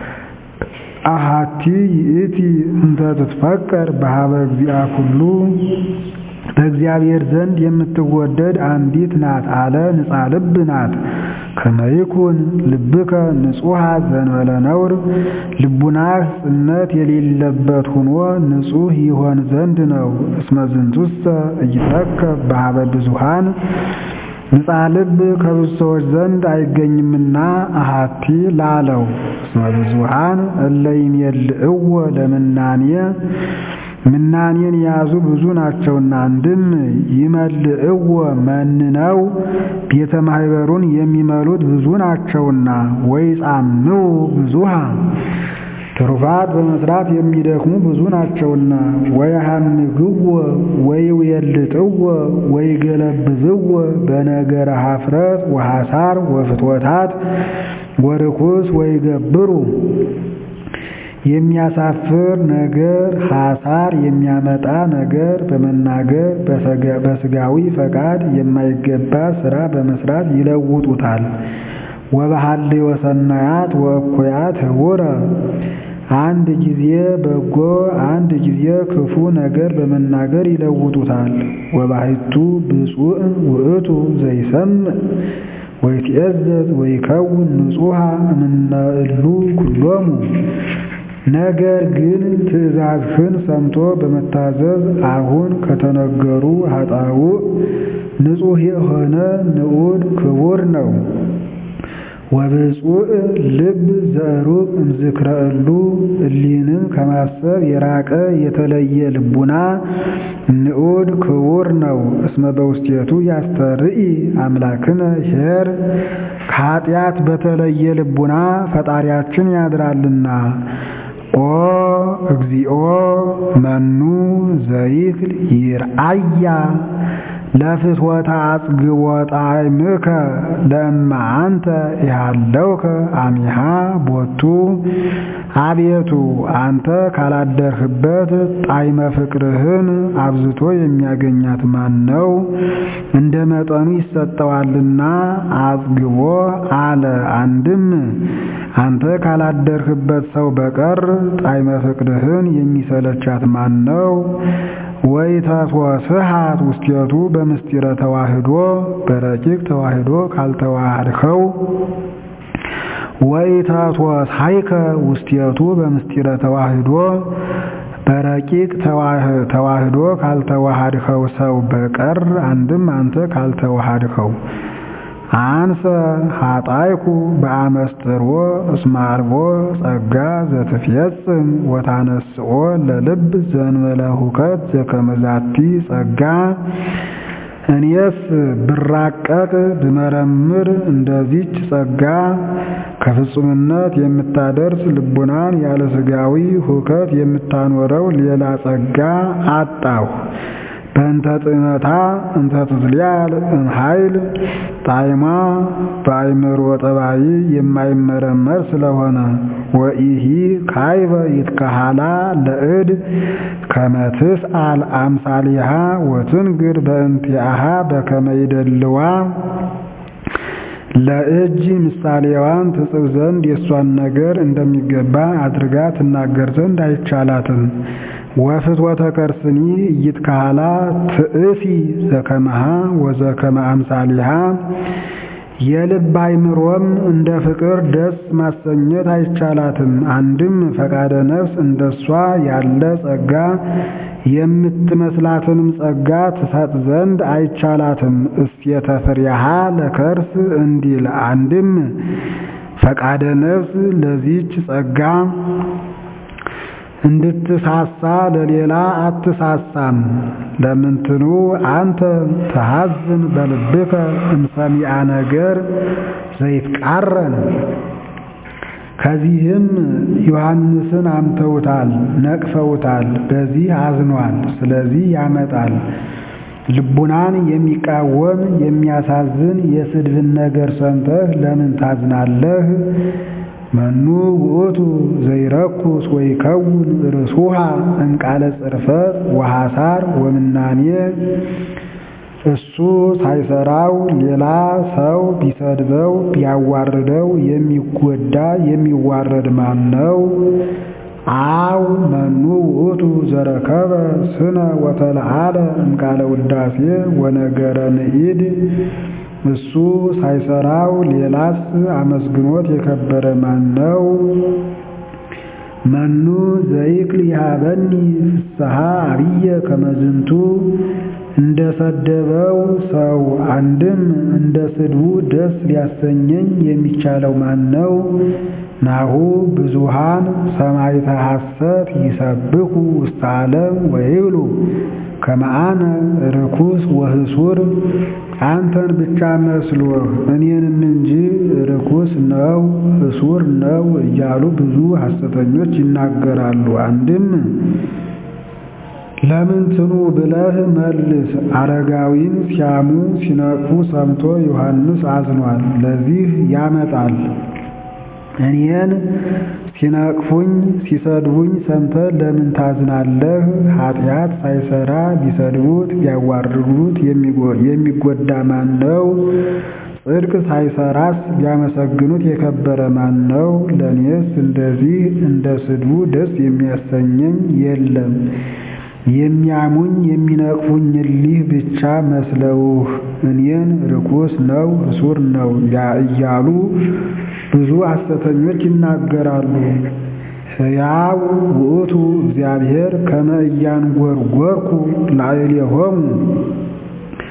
አሃቲ ይእቲ እንተ ትትፈቀር በሀበ እግዚአ ኩሉ በእግዚአብሔር ዘንድ የምትወደድ አንዲት ናት አለ። ንጻ ልብ ናት። ከመይኩን ልብከ ንጹሐ ዘንበለ ነውር ልቡናህ ጽነት የሌለበት ሆኖ ንጹሕ ይሆን ዘንድ ነው። እስመ ዝንቱሰ ኢይትረከብ በሀበ ብዙኃን ንጻ ልብ ከብዙ ሰዎች ዘንድ አይገኝምና አሃቲ ላለው እስመ ብዙኃን እለ ይሜልእዎ ለምናኔ ምናኔን የያዙ ብዙ ናቸውና። አንድም ይመልእዎ መንነው ቤተ ማኅበሩን የሚመሉት ብዙ ናቸውና። ወይጻምው ብዙሃ ትሩፋት በመስራት የሚደክሙ ብዙ ናቸውና። ወየሐምግዎ ወይውየልጥዎ ወይገለብዝዎ በነገረ ኀፍረት ወሐሳር ወፍትወታት ወርኩስ ወይገብሩ የሚያሳፍር ነገር ሐሳር የሚያመጣ ነገር በመናገር በሥጋዊ ፈቃድ የማይገባ ሥራ በመስራት ይለውጡታል። ወበሐልዮ ሰናያት ወእኩያት ህቡረ አንድ ጊዜ በጎ አንድ ጊዜ ክፉ ነገር በመናገር ይለውጡታል። ወባሕቱ ብፁዕ ውእቱ ዘይሰምዕ ወይትዔዘዝ ወይከውን ንጹሐ እምነ እሉ ኩሎሙ ነገር ግን ትእዛዝህን ሰምቶ በመታዘዝ አሁን ከተነገሩ ኃጣውእ ንጹሕ የሆነ ንዑድ ክቡር ነው። ወብፁዕ ልብ ዘሩቅ እምዝክረ እሉ እሊህንም ከማሰብ የራቀ የተለየ ልቡና ንዑድ ክቡር ነው። እስመ በውስቴቱ ያስተርኢ አምላክነ ኄር ከኃጢአት በተለየ ልቡና ፈጣሪያችን ያድራልና። ኦ እግዚኦ መኑ ዘይክል ይርአያ ለፍትወታ አጽግቦ ጣዕምከ ለእማ አንተ ኢሃለውከ አሚሃ ቦቱ አቤቱ አንተ ካላደርህበት ጣዕመ ፍቅርህን አብዝቶ የሚያገኛት ማን ነው? እንደ መጠኑ ይሰጠዋልና አጽግቦ አለ። አንድም አንተ ካላደርህበት ሰው በቀር ጣዕመ ፍቅርህን የሚሰለቻት ማን ነው? ወይተትወስሃት ውስቴቱ በምስጢረ ተዋህዶ በረቂቅ ተዋህዶ ካልተዋሃድኸው ወይተትወስሃይከ ውስቴቱ በምስጢረ ተዋህዶ በረቂቅ ተዋህዶ ካልተዋሃድኸው ሰው በቀር አንድም አንተ ካልተዋሃድኸው አንሰ ኃጣይኩ በአመስጥሮ እስመ አልቦ ጸጋ ዘትፌጽም ወታነስኦ ለልብ ዘእንበለ ሁከት ዘከመዛቲ ጸጋ እኔስ ብራቀቅ ብመረምር እንደዚች ጸጋ ከፍጹምነት የምታደርስ ልቡናን ያለ ሥጋዊ ሁከት የምታኖረው ሌላ ጸጋ አጣሁ። በእንተ ጥመታ እንተ ትትልያል እምኃይል ጣዕማ በአእምሮ ጠባይ የማይመረመር ስለሆነ ወኢሂ ካይበ ይትከሃላ ለእድ ከመ ትስአል አምሳሊሃ ወትንግር በእንቲአሃ በከመ ይደልዋ ለእጅ ምሳሌዋን ትጽፍ ዘንድ የእሷን ነገር እንደሚገባ አድርጋ ትናገር ዘንድ አይቻላትም። ወፍትወተ ከርስኒ ኢይትከሃላ ትእሲ ዘከመሃ ወዘከመ አምሳሊሃ የልብ አእምሮም እንደ ፍቅር ደስ ማሰኘት አይቻላትም። አንድም ፈቃደ ነፍስ እንደሷ ያለ ጸጋ የምትመስላትንም ጸጋ ትሰጥ ዘንድ አይቻላትም። እስየተ ፍሬሃ ለከርስ እንዲል አንድም ፈቃደ ነፍስ ለዚች ጸጋ እንድትሳሳ ለሌላ አትሳሳም። ለምንትኑ አንተ ተሐዝን በልብከ እምሰሚአ ነገር ዘይትቃረን። ከዚህም ዮሐንስን አምተውታል፣ ነቅፈውታል፣ በዚህ አዝኗል። ስለዚህ ያመጣል። ልቡናን የሚቃወም የሚያሳዝን የስድብን ነገር ሰምተህ ለምን ታዝናለህ? መኑ ውእቱ ዘይረኩስ ወይከውን ርእሱሃ እምቃለ ጽርፈት ወሐሳር ወምናኔ እሱ ሳይሰራው ሌላ ሰው ቢሰድበው ቢያዋርደው የሚጎዳ የሚዋረድ ማን ነው? አው መኑ ውእቱ ዘረከበ ስነ ወተለዓለ እምቃለ ውዳሴ ወነገረ ንኢድ እሱ ሳይሰራው ሌላስ አመስግኖት የከበረ ማን ነው? መኑ ዘይክል ይሃበኒ ፍስሐ አብየ ከመዝንቱ እንደ ሰደበው ሰው አንድም እንደ ስድቡ ደስ ሊያሰኘኝ የሚቻለው ማን ነው? ናሁ ብዙሃን ሰማዕተ ሐሰት ይሰብኩ ውስተ ዓለም ወይብሉ ከመአነ ርኩስ ወህሱር አንተን ብቻ መስሎህ እኔንም እንጂ ርኩስ ነው ህሱር ነው እያሉ ብዙ ሐሰተኞች ይናገራሉ። አንድም ለምንትኑ ብለህ መልስ። አረጋዊን ሲያሙ ሲነቅፉ ሰምቶ ዮሐንስ አዝኗል። ለዚህ ያመጣል። እኔን ሲነቅፉኝ ሲሰድቡኝ ሰምተህ ለምን ታዝናለህ? ኃጢአት ሳይሰራ ቢሰድቡት ቢያዋርዱት የሚጎዳ ማን ነው? ጽድቅ ሳይሰራስ ቢያመሰግኑት የከበረ ማን ነው? ለእኔስ እንደዚህ እንደ ስድቡ ደስ የሚያሰኘኝ የለም። የሚያሙኝ የሚነቅፉኝ እሊህ ብቻ መስለውህ እኔን ርኩስ ነው እሱር ነው እያሉ ብዙ ሐሰተኞች ይናገራሉ። ሕያው ውእቱ እግዚአብሔር ከመ ኢያንጐርጐርኩ ላዕሌሆሙ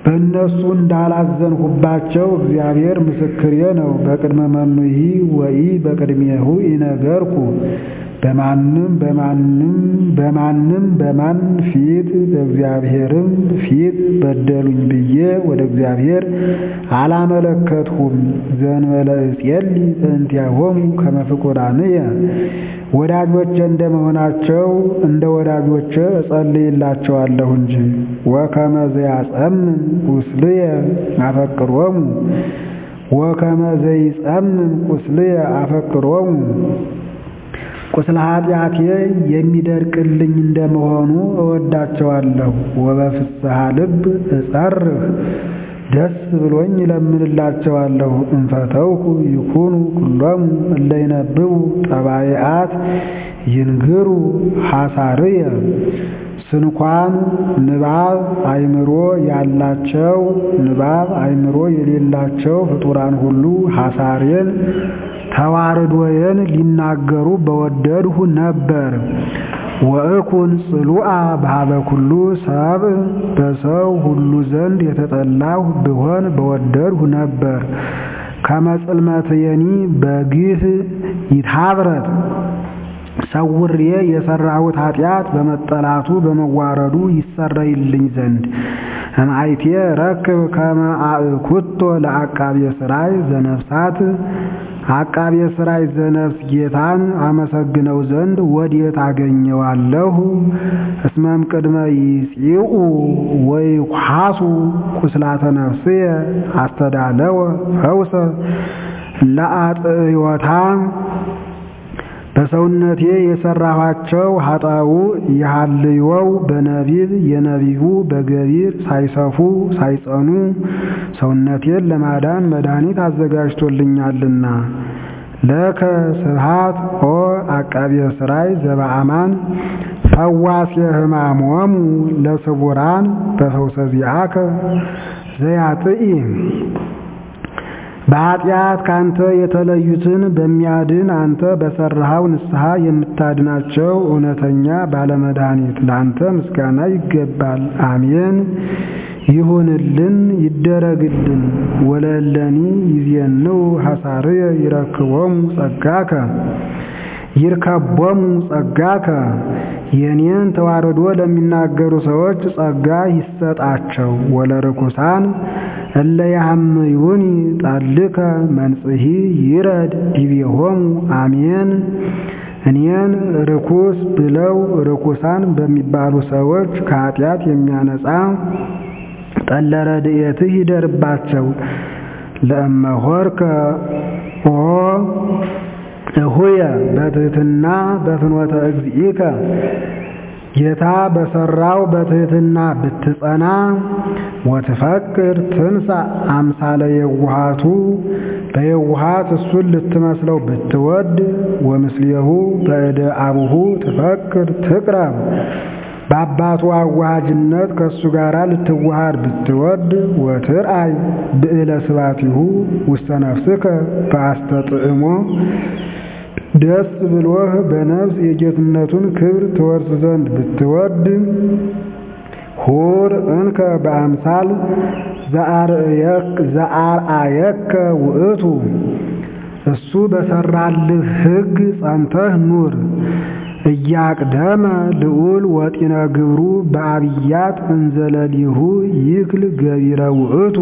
በእነሱ እንዳላዘንሁባቸው እግዚአብሔር ምስክሬ ነው። በቅድመ መኑሂ ወኢ በቅድሜሁ ይነገርኩ በማንም በማንም በማንም በማን ፊት በእግዚአብሔርም ፊት በደሉኝ ብዬ ወደ እግዚአብሔር አላመለከትሁም። ዘእንበለ እጼሊ በእንቲአሆሙ ከመ ፍቁራንየ ወዳጆቼ እንደመሆናቸው እንደ ወዳጆቼ እጸልይላቸዋለሁ እንጂ። ወከመ ዘያጸምም ቁስልየ አፈቅሮሙ ወከመ ዘይጸምም ቁስልየ አፈቅሮሙ ቁስለ ኃጢአቴ የሚደርቅልኝ እንደመሆኑ እወዳቸዋለሁ። ወበፍስሐ ልብ እጸርህ ደስ ብሎኝ እለምንላቸዋለሁ። እንፈተውኩ ይኩኑ ኩሎሙ እለ ይነብቡ ጠባይአት ይንግሩ ሐሳርየ ስንኳን ንባብ አእምሮ ያላቸው ንባብ አእምሮ የሌላቸው ፍጡራን ሁሉ ሐሳሬን ተዋርዶዬን ሊናገሩ በወደድሁ ነበር። ወእኩን ጽሉአ በኀበ ኩሉ ሰብእ በሰው ሁሉ ዘንድ የተጠላሁ ብሆን በወደድሁ ነበር። ከመ ጽልመትየኒ በግህ ይትሃብረት ሰውሬ የሰራሁት ኃጢአት በመጠላቱ በመዋረዱ ይሰረይልኝ ዘንድ እምአይቴ ረክብ ከመ አእኩቶ ለአቃቤ ሥራይ ዘነፍሳት አቃቤ ሥራይ ዘነፍስ ጌታን አመሰግነው ዘንድ ወዴት አገኘዋለሁ? እስመም ቅድመ ይጺኡ ወይኩሐሱ ቁስላተ ነፍስየ አስተዳለወ ፈውሰ ለአጥዮታ በሰውነቴ የሰራኋቸው ኃጣው የሐልዮው በነቢብ የነቢቡ በገቢር ሳይሰፉ ሳይጸኑ ሰውነቴን ለማዳን መድኃኒት አዘጋጅቶልኛልና። ለከ ስብሐት ኦ አቃቤ ሥራይ ዘበአማን ፈዋሴ ሕማሞሙ ለስቡራን በፈውሰ ዚአከ ዘያጥኢ በኃጢአት ካንተ የተለዩትን በሚያድን አንተ በሠራኸው ንስሐ የምታድናቸው እውነተኛ ባለመድኃኒት ለአንተ ምስጋና ይገባል። አሜን። ይሁንልን ይደረግልን። ወለእለኒ ይዜንው ሐሳርየ ይረክቦሙ ጸጋከ ይርከቦሙ ጸጋከ የኔን ተዋርዶ ለሚናገሩ ሰዎች ጸጋ ይሰጣቸው። ወለርኩሳን እለ ያሐምዩኒ ጣልከ መንጽሒ ይረድ ዲቤሆሙ አሜን። እኔን ርኩስ ብለው ርኩሳን በሚባሉ ሰዎች ከኃጢአት የሚያነጻ ጠለ ረድኤትህ ይደርባቸው። ለእመሆርከ ኦ እሁየ በትሕትና በፍኖተ እግዚእከ ጌታ በሠራው በትሕትና ብትጸና ወትፈቅር ትንሣ አምሳለ የውሃቱ በየውሃት እሱን ልትመስለው ብትወድ ወምስሌሁ በእደ አቡሁ ትፈቅር ትቅረብ በአባቱ አዋሃጅነት ከእሱ ጋር ልትዋሃድ ብትወድ ወትርአይ ብዕለ ስባቲሁ ውስተ ነፍስከ በአስተጥዕሞ ደስ ብሎህ በነፍስ የጌትነቱን ክብር ትወርስ ዘንድ ብትወድ ሁር እንከ በአምሳል ዘአርአየከ ውእቱ እሱ በሠራልህ ሕግ ጸንተህ ኑር። እያቅደመ ልዑል ወጢነ ግብሩ በአብያት እንዘለሊሁ ይክል ገቢረ ውእቱ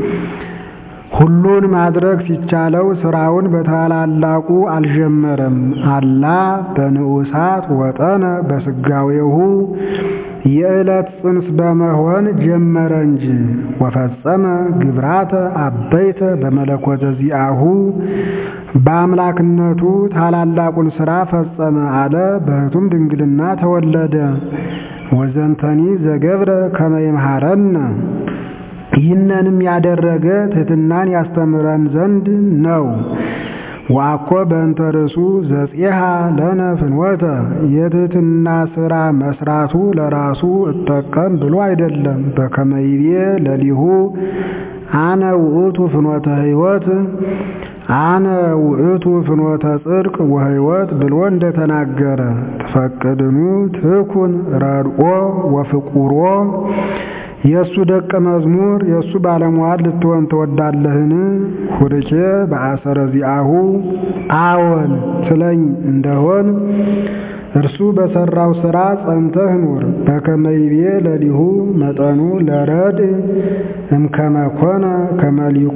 ሁሉን ማድረግ ሲቻለው ሥራውን በታላላቁ አልጀመረም። አላ በንዑሳት ወጠነ በስጋዌሁ የዕለት ጽንስ በመሆን ጀመረ እንጂ ወፈጸመ ግብራተ አበይተ በመለኮተ ዚአሁ በአምላክነቱ ታላላቁን ሥራ ፈጸመ አለ። በሕቱም ድንግልና ተወለደ። ወዘንተኒ ዘገብረ ከመ ይምሃረነ ይህንንም ያደረገ ትሕትናን ያስተምረን ዘንድ ነው። ዋኮ በእንተ ርእሱ ዘፄሃ ለነ ፍኖተ የትሕትና ሥራ መስራቱ ለራሱ እጠቀም ብሎ አይደለም። በከመ ይቤ ለሊሁ አነ ውእቱ ፍኖተ ሕይወት አነ ውእቱ ፍኖተ ጽድቅ ወሕይወት ብሎ እንደተናገረ ትፈቅድኑ ትኩን ረድኦ ወፍቁሮ የእሱ ደቀ መዝሙር የእሱ ባለሟል ልትሆን ትወዳለህን? ሁርኬ በአሰረ ዚአሁ አዎን ትለኝ እንደሆን እርሱ በሰራው ሥራ ጸንተህ ኑር። በከመ ይቤ ለሊሁ መጠኑ ለረድ እምከመ ኮነ ከመሊቁ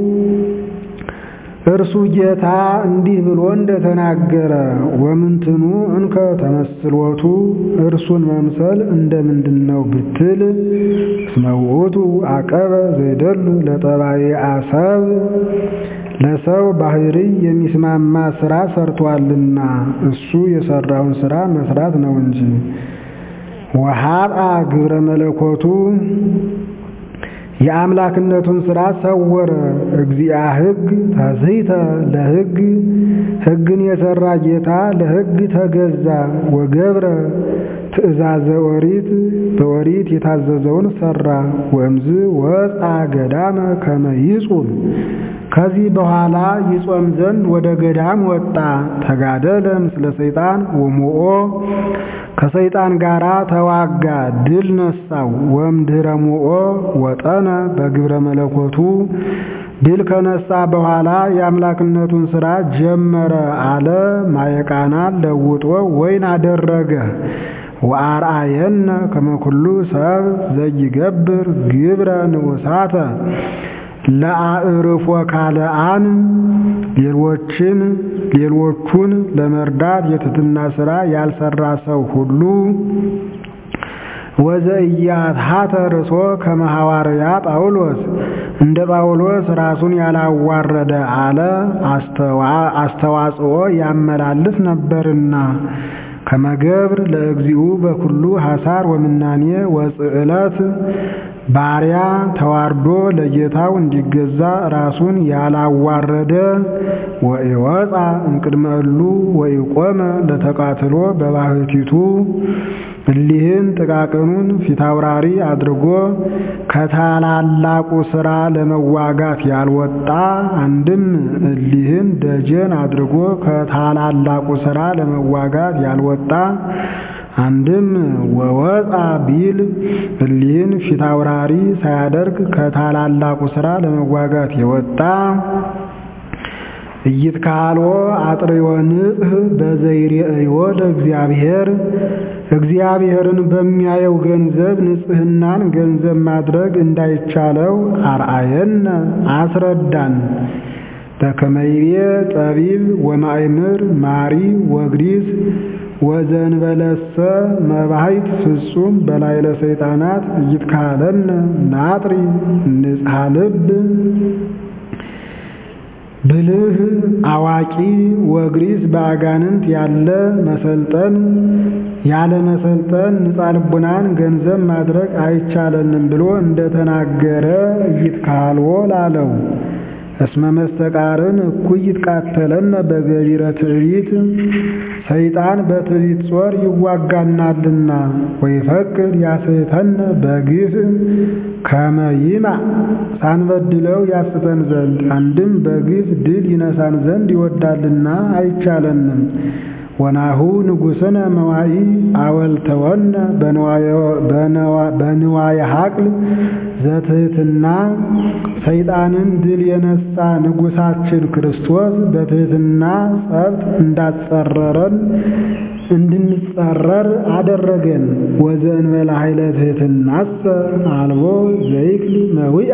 እርሱ ጌታ እንዲህ ብሎ እንደተናገረ ወምንትኑ እንከ ተመስሎቱ እርሱን መምሰል እንደምንድን ነው ብትል እስመ ውእቱ አቀበ ዘይደሉ ለጠባዬ አሰብ ለሰው ባህሪ የሚስማማ ሥራ ሰርቷልና እሱ የሰራውን ሥራ መስራት ነው እንጂ ወሀብአ ግብረ መለኮቱ የአምላክነቱን ሥራ ሰወረ። እግዚአ ሕግ ታዝይተ ለሕግ ሕግን የሠራ ጌታ ለሕግ ተገዛ። ወገብረ ትእዛዘ ኦሪት በኦሪት የታዘዘውን ሠራ። ወእምዝ ወፃ ገዳመ ከመ ይጹም ከዚህ በኋላ ይጾም ዘንድ ወደ ገዳም ወጣ። ተጋደለ ምስለ ሰይጣን ወሞኦ ከሰይጣን ጋር ተዋጋ፣ ድል ነሳው። ወእምድኅረ ሞኦ ወጠነ በግብረ መለኮቱ ድል ከነሳ በኋላ የአምላክነቱን ሥራ ጀመረ አለ። ማየቃናን ለውጦ ወይን አደረገ። ወአርአየነ ከመ ኩሉ ሰብ ዘይገብር ግብረ ንዑሳተ ለአዕርፎ ካልአን ሌሎችን ሌሎቹን ለመርዳት የትሕትና ሥራ ያልሰራ ሰው ሁሉ ወዘኢያትሐተ ርእሶ ከመ ሐዋርያ ጳውሎስ እንደ ጳውሎስ ራሱን ያላዋረደ አለ አስተዋጽኦ ያመላልስ ነበርና ከመገብር ለእግዚኡ በኩሉ ሐሳር ወምናኔ ወጽዕለት ባሪያ ተዋርዶ ለጌታው እንዲገዛ ራሱን ያላዋረደ ወኢወፃ እምቅድመ እሉ ወኢቆመ ለተቃትሎ በባሕቲቱ እሊህን ጥቃቅኑን ፊታውራሪ አድርጎ ከታላላቁ ሥራ ለመዋጋት ያልወጣ አንድም እሊህን ደጀን አድርጎ ከታላላቁ ሥራ ለመዋጋት ያልወጣ አንድም ወወፃ ቢል እሊህን ፊታውራሪ ሳያደርግ ከታላላቁ ሥራ ለመዋጋት የወጣ ኢይትካልዎ አጥርዮ ንጽሕ በዘይሬእዮ ለእግዚአብሔር እግዚአብሔርን በሚያየው ገንዘብ ንጽሕናን ገንዘብ ማድረግ እንዳይቻለው አርአየነ አስረዳን። በከመ ይቤ ጠቢብ ወማእምር ማሪ ወግሪስ ወዘንበለሰ መባሕት ፍጹም በላዕለ ሰይጣናት ኢይትካለነ ናጥሪ ንጽሐ ልብ ብልህ አዋቂ ወግሪስ በአጋንንት ያለ መሰልጠን ያለ መሰልጠን ንጻ ልቡናን ገንዘብ ማድረግ አይቻለንም ብሎ እንደተናገረ ኢይትካልዎ ላለው እስመ መስተቃርን እኩይ ይትቃተለነ በገቢረ ትዕቢት ሰይጣን በትዕቢት ጾር ይዋጋናልና ወይፈቅድ ያስሕተነ በግፍ ከመ ይማዕ ሳንበድለው ያስተን ዘንድ አንድም በግፍ ድል ይነሳን ዘንድ ይወዳልና አይቻለንም። ወናሁ ንጉሥነ መዋኢ አወልተወነ በንዋየ ሐቅል ዘትሕትና ሰይጣንን ድል የነሳ ንጉሣችን ክርስቶስ በትሕትና ጸብት እንዳጸረረን እንድንጸረር አደረገን። ወዘእንበለ ኃይለ ትሕትናሰ አልቦ ዘይክል መዊአ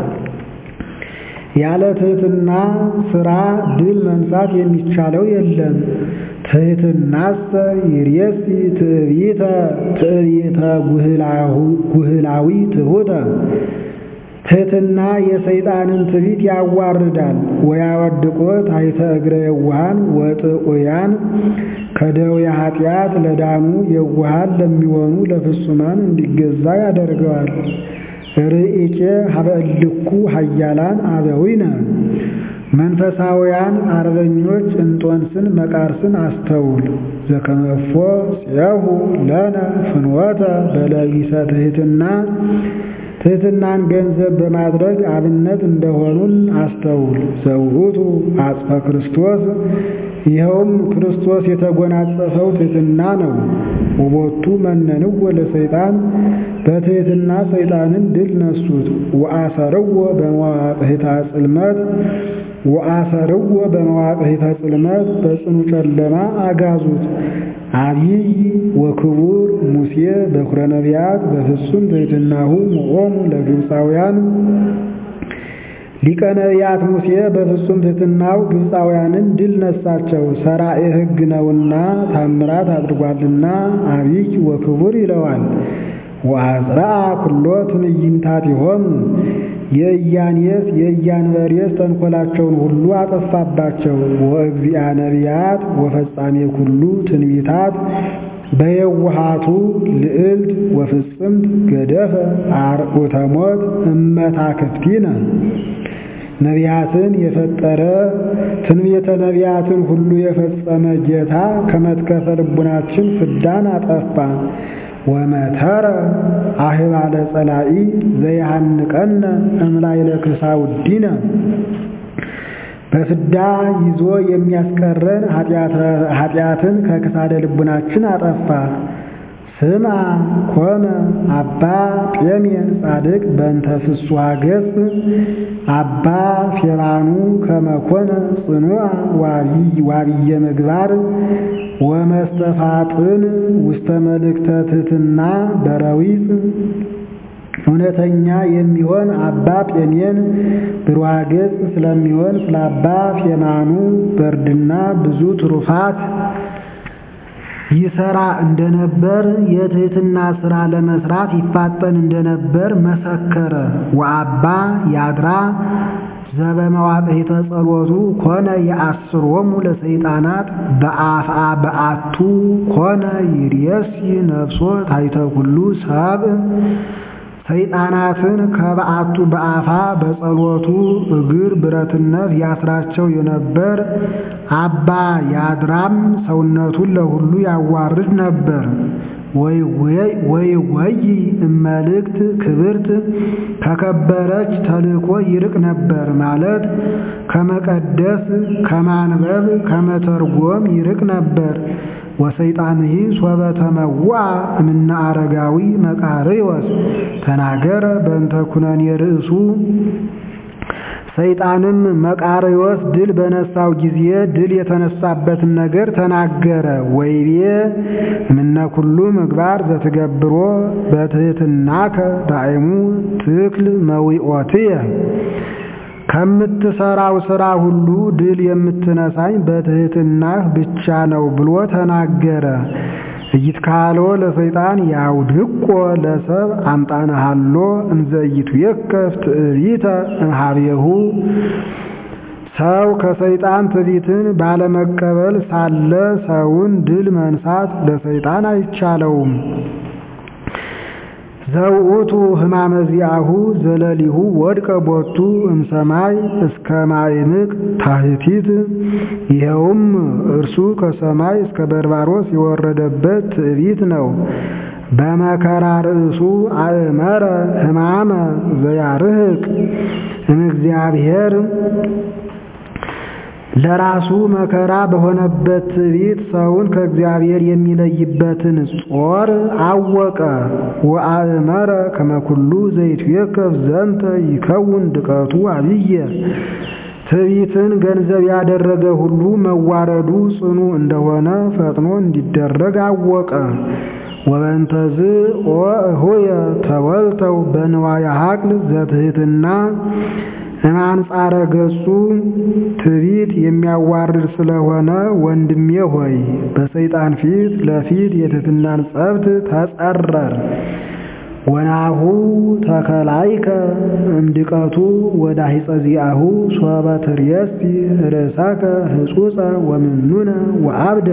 ያለ ትሕትና ሥራ ድል መንሳት የሚቻለው የለም። ትሕትናሰ ይርየሲ ትዕቢተ ትዕቢተ ጉህላዊ ትሑተ ትሕትና የሰይጣንን ትዕቢት ያዋርዳል። ወያወድቆ ታሕተ እግረ የዋሃን ወጥዑያን ከደዌ ኃጢአት ለዳኑ የዋሃን ለሚሆኑ ለፍጹማን እንዲገዛ ያደርገዋል። ርኢቄ ሀበ እልኩ ኃያላን አበዊነ መንፈሳውያን አርበኞች እንጦንስን መቃርስን አስተውል። ዘከመፎ ጽየሁ ለነ ፍኖተ በለቢሰ ትሕትና ትሕትናን ገንዘብ በማድረግ አብነት እንደሆኑን አስተውል። ዘውቱ አጽፈ ክርስቶስ ይኸውም ክርስቶስ የተጎናጸፈው ትሕትና ነው። ውቦቱ መነንዎ ለሰይጣን በትሕትና ሰይጣንን ድል ነሱት። ወአሰርዎ በመዋቅሕታ ጽልመት ወአሰርዎ በመዋቅሕተ ጽልመት በጽኑ ጨለማ አጋዙት። አብይ ወክቡር ሙሴ በኵረ ነቢያት በፍጹም ትሕትናሁ ሞዖሙ ለግብፃውያን ሊቀ ነቢያት ሙሴ በፍጹም ትሕትናው ግብፃውያንን ድል ነሳቸው። ሠራኤ ሕግ ነውና ታምራት አድርጓልና አብይ ወክቡር ይለዋል። ወአጽርአ ኩሎ ትዕይንታቲሆሙ የኢያኔስ የኢያንበሬስ ተንኰላቸውን ሁሉ አጠፋባቸው። ወእግዚአ ነቢያት ወፈጻሜ ኩሉ ትንቢታት በየውሃቱ ልዕልት ወፍጽምት ገደፈ አርዑተ ሞት እመታክፍቲነ ነቢያትን የፈጠረ ትንቢተ ነቢያትን ሁሉ የፈጸመ ጌታ ከመትከፈ ልቡናችን ፍዳን አጠፋ። ወመተረ አህባለ ጸላኢ ዘይሃንቀነ እምላይለ ክሳውዲነ በፍዳ ይዞ የሚያስቀረን ኃጢአትን ከክሳደ ልቡናችን አጠፋ። ስማ ኮነ አባ ጴሜን ጻድቅ በእንተ ፍስሐ ገጽ አባ ፌባኑ ከመኮነ ጽኑዓ ዋብየ ምግባር ወመስተፋጥን ውስተ መልእክተ ትሕትና በረዊፅ እውነተኛ የሚሆን አባ ጴሜን ብሩሃ ገጽ ስለሚሆን ስለ አባ ፌማኑ በርድና ብዙ ትሩፋት ይሰራ እንደነበር የትሕትና ሥራ ለመስራት ይፋጠን እንደነበር መሰከረ። ወአባ ያድራ ዘበመዋቅሕተ ጸሎቱ ኮነ የአስሮሙ ለሰይጣናት በአፍአ በአቱ ኮነ ይርየሲ ነፍሶ ታሕተ ኩሉ ሰብእ ሰይጣናትን ከበዓቱ በአፋ በጸሎቱ እግር ብረትነት ያስራቸው የነበር አባ ያድራም ሰውነቱን ለሁሉ ያዋርድ ነበር። ወይ ወይ እመልእክት ክብርት ከከበረች ተልእኮ ይርቅ ነበር ማለት ከመቀደስ ከማንበብ ከመተርጎም ይርቅ ነበር። ወሰይጣንሂ ሶበ ተመዋ እምነ አረጋዊ መቃርዮስ ተናገረ በእንተ ኩነኔ ርእሱ ሰይጣንም መቃርዮስ ድል በነሳው ጊዜ ድል የተነሳበትን ነገር ተናገረ። ወይቤ እምነ ኩሉ ምግባር ዘትገብሮ በትሕትናከ ዳይሙ ትክል መዊኦትየ ከምትሰራው ሥራ ሁሉ ድል የምትነሳኝ በትሕትናህ ብቻ ነው ብሎ ተናገረ። ኢይትካሎ ለሰይጣን ያውድቆ ለሰብ አምጣነሃሎ እንዘ ኢይትዌከፍ ትዕቢተ እምኀቤሁ ሰው ከሰይጣን ትዕቢትን ባለመቀበል ሳለ ሰውን ድል መንሳት ለሰይጣን አይቻለውም። ዘውእቱ ሕማመ ዚአሁ ዘለሊሁ ወድቀ ቦቱ እምሰማይ እስከ ማዕምቅ ታሕቲት ይኸውም እርሱ ከሰማይ እስከ በርባሮስ የወረደበት ትዕቢት ነው። በመከራ ርእሱ አእመረ ሕማመ ዘያርህቅ እምእግዚአብሔር ለራሱ መከራ በሆነበት ትዕቢት ሰውን ከእግዚአብሔር የሚለይበትን ጾር አወቀ። ወአእመረ ከመኩሉ ዘይትዌከፍ ዘንተ ይከውን ድቀቱ አብየ ትዕቢትን ገንዘብ ያደረገ ሁሉ መዋረዱ ጽኑ እንደሆነ ፈጥኖ እንዲደረግ አወቀ። ወበንተዝ ኦ እሆየ ተወልተው በንዋየ ሀቅል ዘትሕትና እማንጻረ ገጹ ትዕቢት የሚያዋርድ ስለሆነ ወንድሜ ሆይ በሰይጣን ፊት ለፊት የትሕትናን ጸብት ተጸረር። ወናሁ ተከላይከ እምድቀቱ ወዳሂፀ ዚአሁ ሶበ ትርየሲ ርእሰከ ህጹፀ ወምኑነ ወአብደ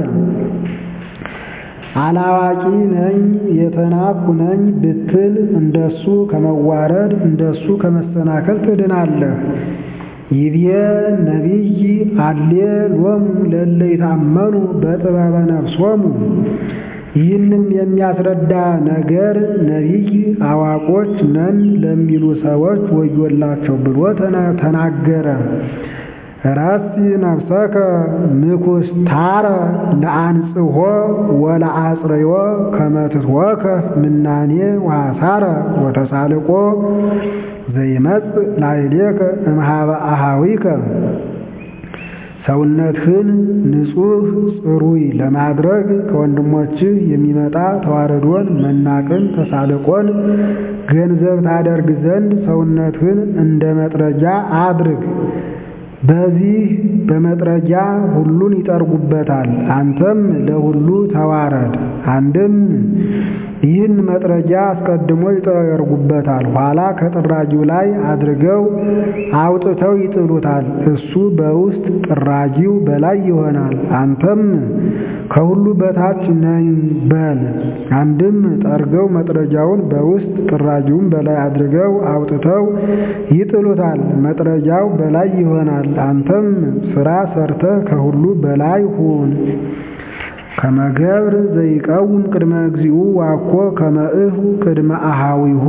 አላዋቂ ነኝ የተናኩ ነኝ ብትል እንደሱ ከመዋረድ እንደሱ ከመሰናከል ትድናለህ። ይቤ ነቢይ አሌ ሎሙ ለእለ ይታመኑ በጥበበ ነፍሶሙ ይህንም የሚያስረዳ ነገር ነቢይ አዋቆች ነን ለሚሉ ሰዎች ወዮላቸው ብሎ ተናገረ። ረሲ ነፍሰከ ምኩስታረ ለአንጽሖ ወለአጽረዮ ከመትትወከፍ ምናኔ ወሐሳረ ወተሳልቆ ዘይመጽእ ላዕሌከ እምኀበ አኀዊከ ሰውነትህን ንጹሕ ጽሩይ ለማድረግ ከወንድሞችህ የሚመጣ ተዋረዶን፣ መናቅን፣ ተሳልቆን ገንዘብ ታደርግ ዘንድ ሰውነትህን እንደ መጥረጊያ አድርግ። በዚህ በመጥረጊያ ሁሉን ይጠርጉበታል። አንተም ለሁሉ ተዋረድ። አንድም ይህን መጥረጊያ አስቀድሞ ይጠርጉበታል፣ ኋላ ከጥራጊው ላይ አድርገው አውጥተው ይጥሉታል። እሱ በውስጥ ጥራጊው በላይ ይሆናል። አንተም ከሁሉ በታች ነኝ በል። አንድም ጠርገው መጥረጊያውን በውስጥ ጥራጊውን በላይ አድርገው አውጥተው ይጥሉታል። መጥረጊያው በላይ ይሆናል። አንተም ስራ ሰርተህ ከሁሉ በላይ ሁን። ከመገብር ዘይቀውም ቅድመ እግዚኡ ዋኮ ከመእሁ ቅድመ አሃዊሁ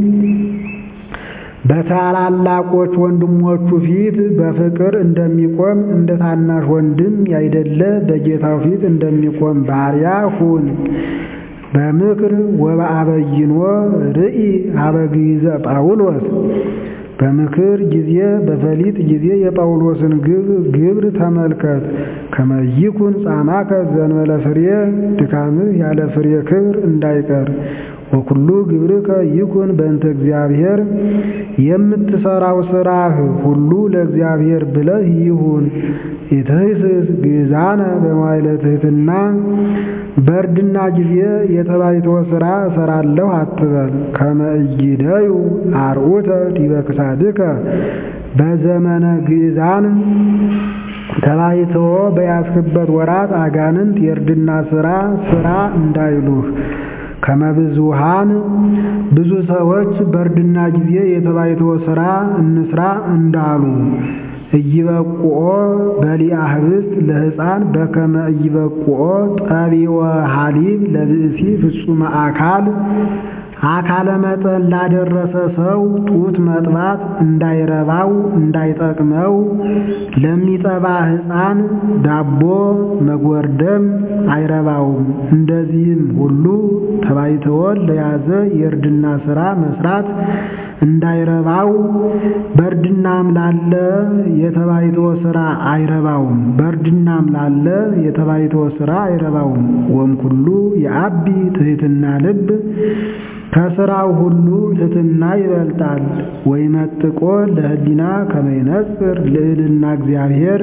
በታላላቆች ወንድሞቹ ፊት በፍቅር እንደሚቆም እንደ ታናሽ ወንድም ያይደለ በጌታው ፊት እንደሚቆም ባሪያ ሁን። በምክር ወበአበይኖ ርኢ ሀበግይዘ ጳውሎስ በምክር ጊዜ በፈሊጥ ጊዜ የጳውሎስን ግብር ተመልከት። ከመይኩን ጻማከ ዘንበለ ፍሬ ድካምህ ያለ ፍሬ ክብር እንዳይቀር ወኩሉ ግብርከ ይኩን በእንተ እግዚአብሔር የምትሰራው ስራህ ሁሉ ለእግዚአብሔር ብለህ ይሁን። ኢትህስስ ግዛነ በመዋዕለ ትሕትና በእርድና ጊዜ የተባይቶ ሥራ እሰራለሁ አትበል። ከመ ኢይደዩ አርዑተ ዲበ ክሳድከ በዘመነ ግእዛን ተባይተዎ በያዝክበት ወራት አጋንንት የእርድና ሥራ ሥራ እንዳይሉህ ከመብዙሃን ብዙ ሰዎች በእርድና ጊዜ የተባይቶ ሥራ እንስራ እንዳሉ እይበቁኦ በሊአ ህብስት ለሕፃን በከመ እይበቁኦ ጠቢወ ሐሊብ ለብእሲ ፍጹመ አካል አካለ መጠን ላደረሰ ሰው ጡት መጥባት እንዳይረባው እንዳይጠቅመው ለሚጠባ ሕፃን ዳቦ መጎርደም አይረባውም። እንደዚህም ሁሉ ተባይተወን ለያዘ የእርድና ሥራ መስራት እንዳይረባው በእርድናም ላለ የተባይቶ ሥራ አይረባውም። በእርድናም ላለ የተባይቶ ሥራ አይረባውም። ወምኩሉ የአቢ ትሕትና ልብ ከሥራው ሁሉ ትሕትና ይበልጣል። ወይመጥቆ ለህሊና ከመይነጽር ልዕልና እግዚአብሔር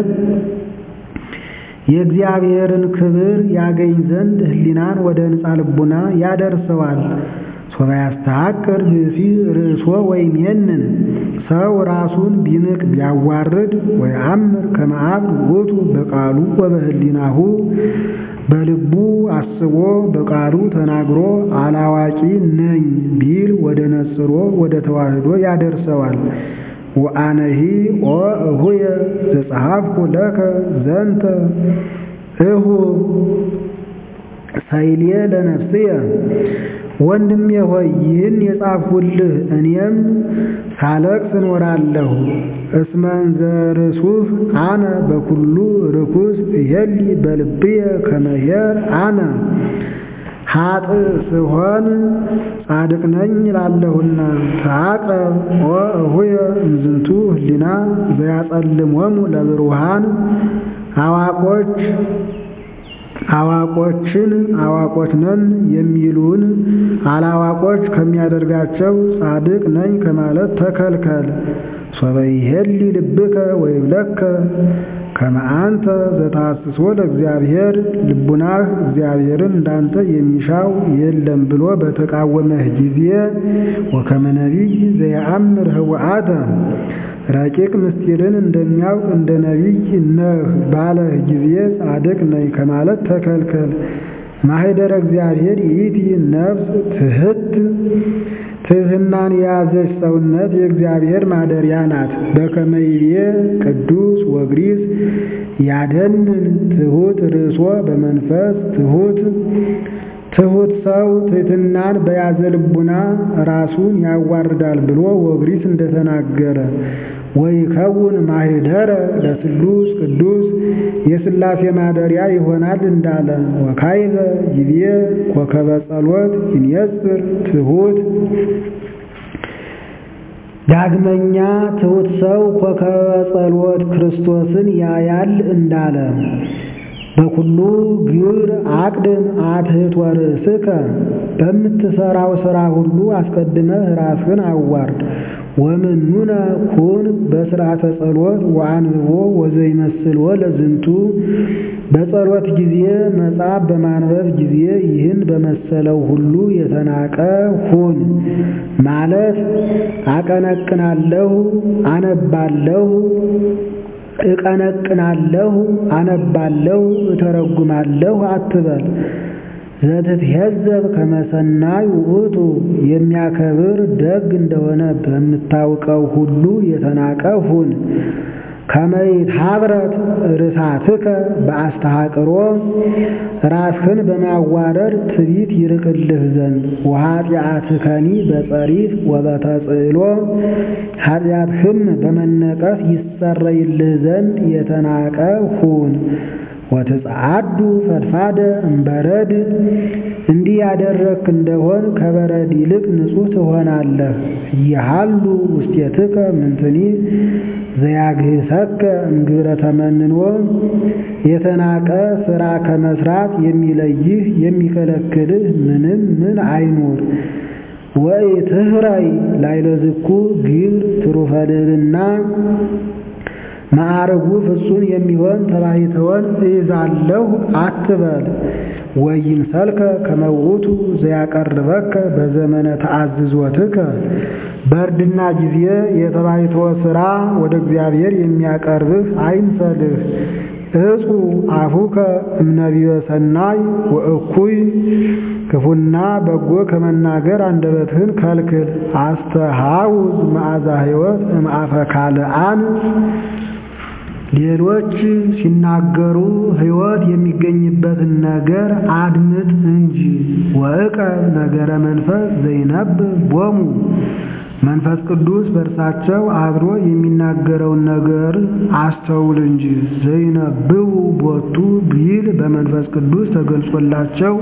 የእግዚአብሔርን ክብር ያገኝ ዘንድ ህሊናን ወደ ንጻ ልቡና ያደርሰዋል። ሶባ ያስተሐቅር ብእሲ ርእሶ ወይም የንን ሰው ራሱን ቢንቅ ቢያዋርድ ወይአምር ከመ አብድ ውእቱ በቃሉ ወበህሊናሁ በልቡ አስቦ በቃሉ ተናግሮ አላዋቂ ነኝ ቢል ወደ ነጽሮ ወደ ተዋህዶ ያደርሰዋል። ወአነሂ ኦ እሁየ ዘጸሐፍኩ ለከ ዘንተ እሁ ሳይልየ ለነፍስየ ወንድሜ ሆይ ይህን የጻፍሁልህ እኔም ሳለቅስ እኖራለሁ። እስመ እንዘ ርሱህ አነ በኩሉ ርኩስ እሄሊ በልብየ ከመ ኄር አነ ኃጥእ ስሆን ጻድቅ ነኝ እላለሁና። ተዐቀብ ኦ እሁየ እምዝንቱ ህሊና ዘያጸልሞሙ ለብሩሃን አዋቆች አዋቆችን አዋቆች ነን የሚሉን አላዋቆች ከሚያደርጋቸው ጻድቅ ነኝ ከማለት ተከልከል። ሶበ ይሄሊ ልብከ ወይብለከ ከመ አንተ ዘታስሶ ለእግዚአብሔር ልቡናህ እግዚአብሔርን እንዳንተ የሚሻው የለም ብሎ በተቃወመህ ጊዜ ወከመ ነቢይ ዘየአምር ህወአተ ረቂቅ ምስጢርን እንደሚያውቅ እንደ ነቢይ ነህ ባለህ ጊዜ ጻድቅ ነኝ ከማለት ተከልከል። ማኅደረ እግዚአብሔር ይእቲ ነፍስ ትሕት ትሕትናን የያዘች ሰውነት የእግዚአብሔር ማደሪያ ናት። በከመ ይቤ ቅዱስ ወግሪስ ያደንን ትሑት ርእሶ በመንፈስ ትሑት ትሑት ሰው ትሕትናን በያዘ ልቡና ራሱን ያዋርዳል ብሎ ወግሪት እንደተናገረ ወይከውን ማኅደረ ለስሉስ ቅዱስ የሥላሴ ማደሪያ ይሆናል እንዳለ ወካይበ ይቤ ኮከበ ጸሎት ይንየጽር ትሑት ዳግመኛ ትሑት ሰው ኮከበ ጸሎት ክርስቶስን ያያል እንዳለ በኩሉ ግብር አቅድም አትሕት ወርእስከ በምትሠራው ሥራ ሁሉ አስቀድመህ ራስህን አዋርድ። ወምኑነ ኩን በሥርዓተ ጸሎት ወአንብቦ ወዘይመስልዎ ለዝንቱ በጸሎት ጊዜ መጽሐፍ በማንበብ ጊዜ ይህን በመሰለው ሁሉ የተናቀ ሁን ማለት አቀነቅናለሁ፣ አነባለሁ እቀነቅናለሁ፣ አነባለሁ፣ እተረጉማለሁ አትበል። ዘትትሄዘብ ከመሰናይ ውእቱ የሚያከብር ደግ እንደሆነ በምታውቀው ሁሉ የተናቀ ሁን። ከመይትሃብረት ርሳትከ በአስተሃቅሮ ራስህን በማዋረድ ትዕቢት ይርቅልህ ዘንድ ወኃጢአትከኒ በጸሪፍ ወበተጽዕሎ ኃጢአትህም በመነቀፍ ይሰረይልህ ዘንድ የተናቀ ሁን። ወትጸዓዱ ፈድፋደ እምበረድ እንዲህ ያደረግክ እንደሆን ከበረድ ይልቅ ንጹሕ ትሆናለህ። እየሃሉ ውስቴትከ ምንትኒ ዘያግህሰከ እምግብረ ተመንኖ የተናቀ ሥራ ከመስራት የሚለይህ የሚከለክልህ ምንም ምን አይኑር። ወኢትህረይ ላዕለ ዝኩ ግብር ትሩፈ ልዕልና ማዕረጉ ፍጹም የሚሆን ተባሕትወን እይዛለሁ አትበል። ወይምሰልከ ከመ ውእቱ ዘያቀርበከ በዘመነ ተአዝዞትከ በእርድና ጊዜ የተባሕትወ ሥራ ወደ እግዚአብሔር የሚያቀርብህ አይምሰልህ። እጹ አፉከ እምነቢበ ሰናይ ወእኩይ ክፉና በጎ ከመናገር አንደበትህን ከልክል። አስተሃውዝ መዓዛ ሕይወት እምአፈ ካልአን ሌሎች ሲናገሩ ሕይወት የሚገኝበትን ነገር አድምጥ እንጂ። ወዕቀብ ነገረ መንፈስ ዘይነብብ ቦሙ መንፈስ ቅዱስ በእርሳቸው አድሮ የሚናገረውን ነገር አስተውል እንጂ። ዘይነብቡ ቦቱ ቢል በመንፈስ ቅዱስ ተገልጾላቸው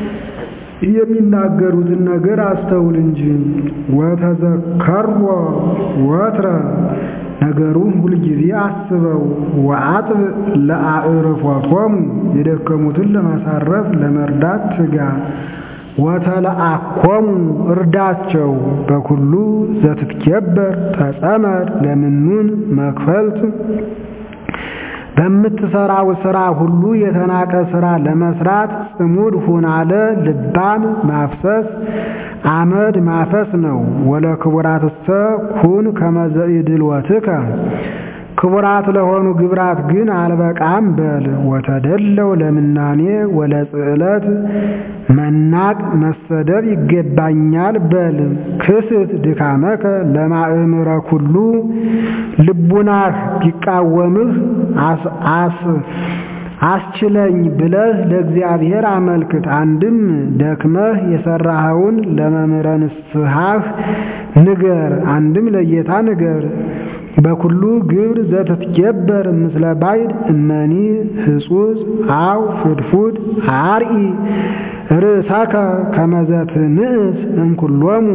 የሚናገሩትን ነገር አስተውል እንጂ። ወተዘከሮ ወትረ ነገሩን ሁልጊዜ አስበው። ወአጥብ ለአዕርፎቶሙ የደከሙትን ለማሳረፍ ለመርዳት ትጋ። ወተለአኮሙ እርዳቸው። በኩሉ ዘትትኬበር ተጸመድ ለምኑን መክፈልት በምትሰራው ሥራ ሁሉ የተናቀ ሥራ ለመስራት ጽሙድ ሁን አለ። ልባም ማፍሰስ አመድ ማፈስ ነው። ወለ ክቡራትሰ ኩን ከመዘኢድልወትከ ክቡራት ለሆኑ ግብራት ግን አልበቃም በል። ወተደለው ለምናኔ ወለጽዕለት መናቅ መሰደብ ይገባኛል በል። ክስት ድካመከ ለማእምረ ኩሉ ልቡናህ ቢቃወምህ አስ አስችለኝ ብለህ ለእግዚአብሔር አመልክት። አንድም ደክመህ የሰራኸውን ለመምህረ ንስሐህ ንገር፣ አንድም ለጌታ ንገር። በኩሉ ግብር ዘትትገበር ምስለ ባይድ እመኒ ህጹጽ አው ፍድፉድ አርኢ ርእሳከ ከመዘትንእስ እንኩሎሙ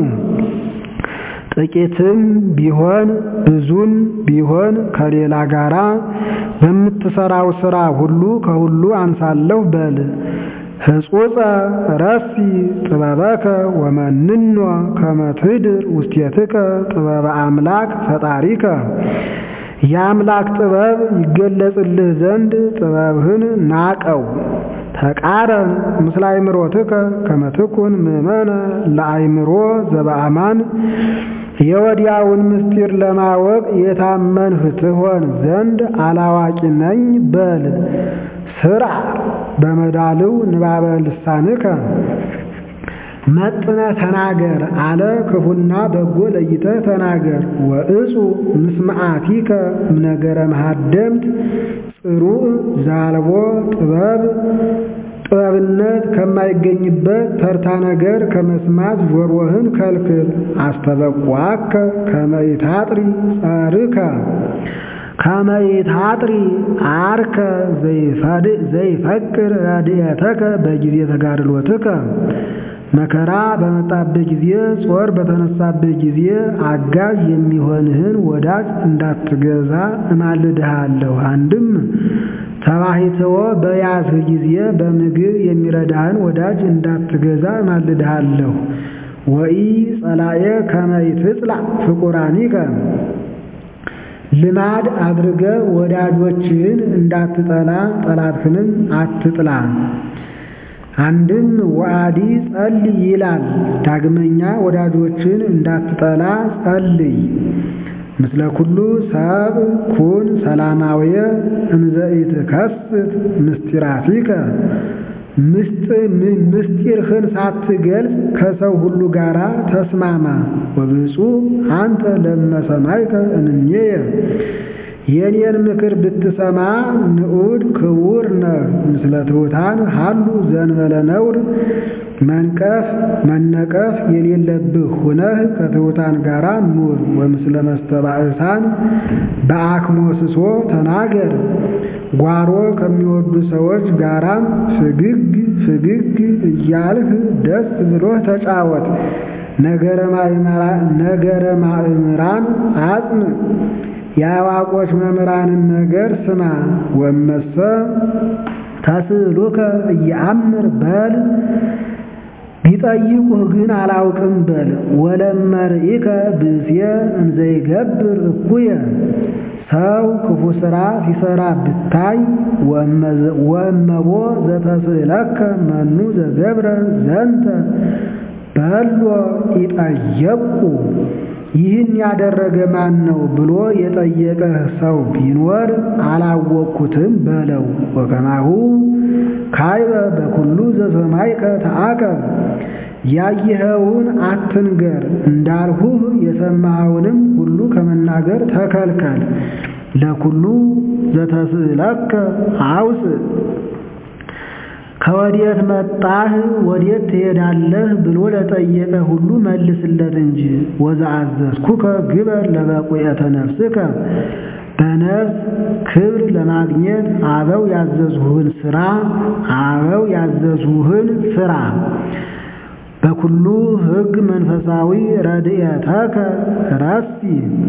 ጥቂትም ቢሆን ብዙም ቢሆን ከሌላ ጋራ በምትሰራው ሥራ ሁሉ ከሁሉ አንሳለሁ በል። ህጹጸ ረሲ ጥበበከ ወመንኖ ከመ ትኅድር ውስቴትከ ጥበበ አምላክ ፈጣሪከ የአምላክ ጥበብ ይገለጽልህ ዘንድ ጥበብህን ናቀው። ተቃረን ምስለ አእምሮትከ ከመ ትኩን ምእመነ ለአእምሮ ዘበአማን የወዲያውን ምስጢር ለማወቅ የታመንህ ትሆን ዘንድ አላዋቂ ነኝ በል። ስራ በመዳልው ንባበ ልሳንከ መጥነ ተናገር አለ። ክፉና በጎ ለይተ ተናገር። ወእጹ ምስማዓቲከ እምነገረ መሃደምት ጽሩዕ ዛልቦ ጥበብ ጥበብነት ከማይገኝበት ተርታ ነገር ከመስማት ጆሮህን ከልክል። አስተበቋከ ከመይታጥሪ ጸርከ ከመይታጥሪ አርከ ዘይፈቅር ረድኤተከ በጊዜ ተጋድሎትከ መከራ በመጣበት ጊዜ ጾር በተነሳበት ጊዜ አጋዥ የሚሆንህን ወዳጅ እንዳትገዛ እማልድሃለሁ። አንድም ተባሂትዎ በያዝህ ጊዜ በምግብ የሚረዳህን ወዳጅ እንዳትገዛ እማልድሃለሁ። ወኢ ጸላኤ ከመይትጽላ ፍቁራኒከ ልማድ አድርገ ወዳጆችህን እንዳትጠላ ጠላትህንም አትጥላ። አንድም ወአዲ ጸልይ ይላል። ዳግመኛ ወዳጆችን እንዳትጠላ ጸልይ። ምስለ ኩሉ ሰብ ኩን ሰላማውየ እንዘ ኢትከስት ምስጢራቲከ ምስጢርህን ሳትገልጽ ከሰው ሁሉ ጋር ተስማማ። ወብፁዕ አንተ ለመሰማይከ እንኔየ የኔን ምክር ብትሰማ ንዑድ ክቡር ነህ። ምስለ ትሑታን ሀሉ ዘንበለ ነውር መንቀፍ መነቀፍ የሌለብህ ሁነህ ከትሑታን ጋር ኑር። ወምስለ መስተባእሳን በአክሞስሶ ተናገር። ጓሮ ከሚወዱ ሰዎች ጋራም ፍግግ ፍግግ እያልህ ደስ ብሎህ ተጫወት። ነገረ ማእምራን አጽን የአዋቆች መምህራንን ነገር ስማ። ወመሰ ተስእሉከ እየአምር በል ቢጠይቁህ ግን አላውቅም በል። ወለመርኢከ ብእሴ እንዘይገብር እኩየ ሰው ክፉ ሥራ ሲሠራ ብታይ ወእመቦ ዘተስእለከ መኑ ዘገብረ ዘንተ በሎ ይጠየቁ ይህን ያደረገ ማን ነው ብሎ የጠየቀህ ሰው ቢኖር አላወቅኩትም በለው። ወከማሁ ካይበ በኩሉ ዘሰማይከ ተአቀብ ያየኸውን አትንገር እንዳልሁህ የሰማኸውንም ሁሉ ከመናገር ተከልከል። ለኩሉ ዘተስእለከ አውፅእ ከወዴት መጣህ ወዴት ትሄዳለህ ብሎ ለጠየቀ ሁሉ መልስለት እንጂ። ወዘአዘዝኩከ ግበር ለበቁኤተ ነፍስከ በነፍስ ክብር ለማግኘት አበው ያዘዝሁህን ስራ አበው ያዘዝሁህን ስራ። በኩሉ ሕግ መንፈሳዊ ረድኤተከ ረሲ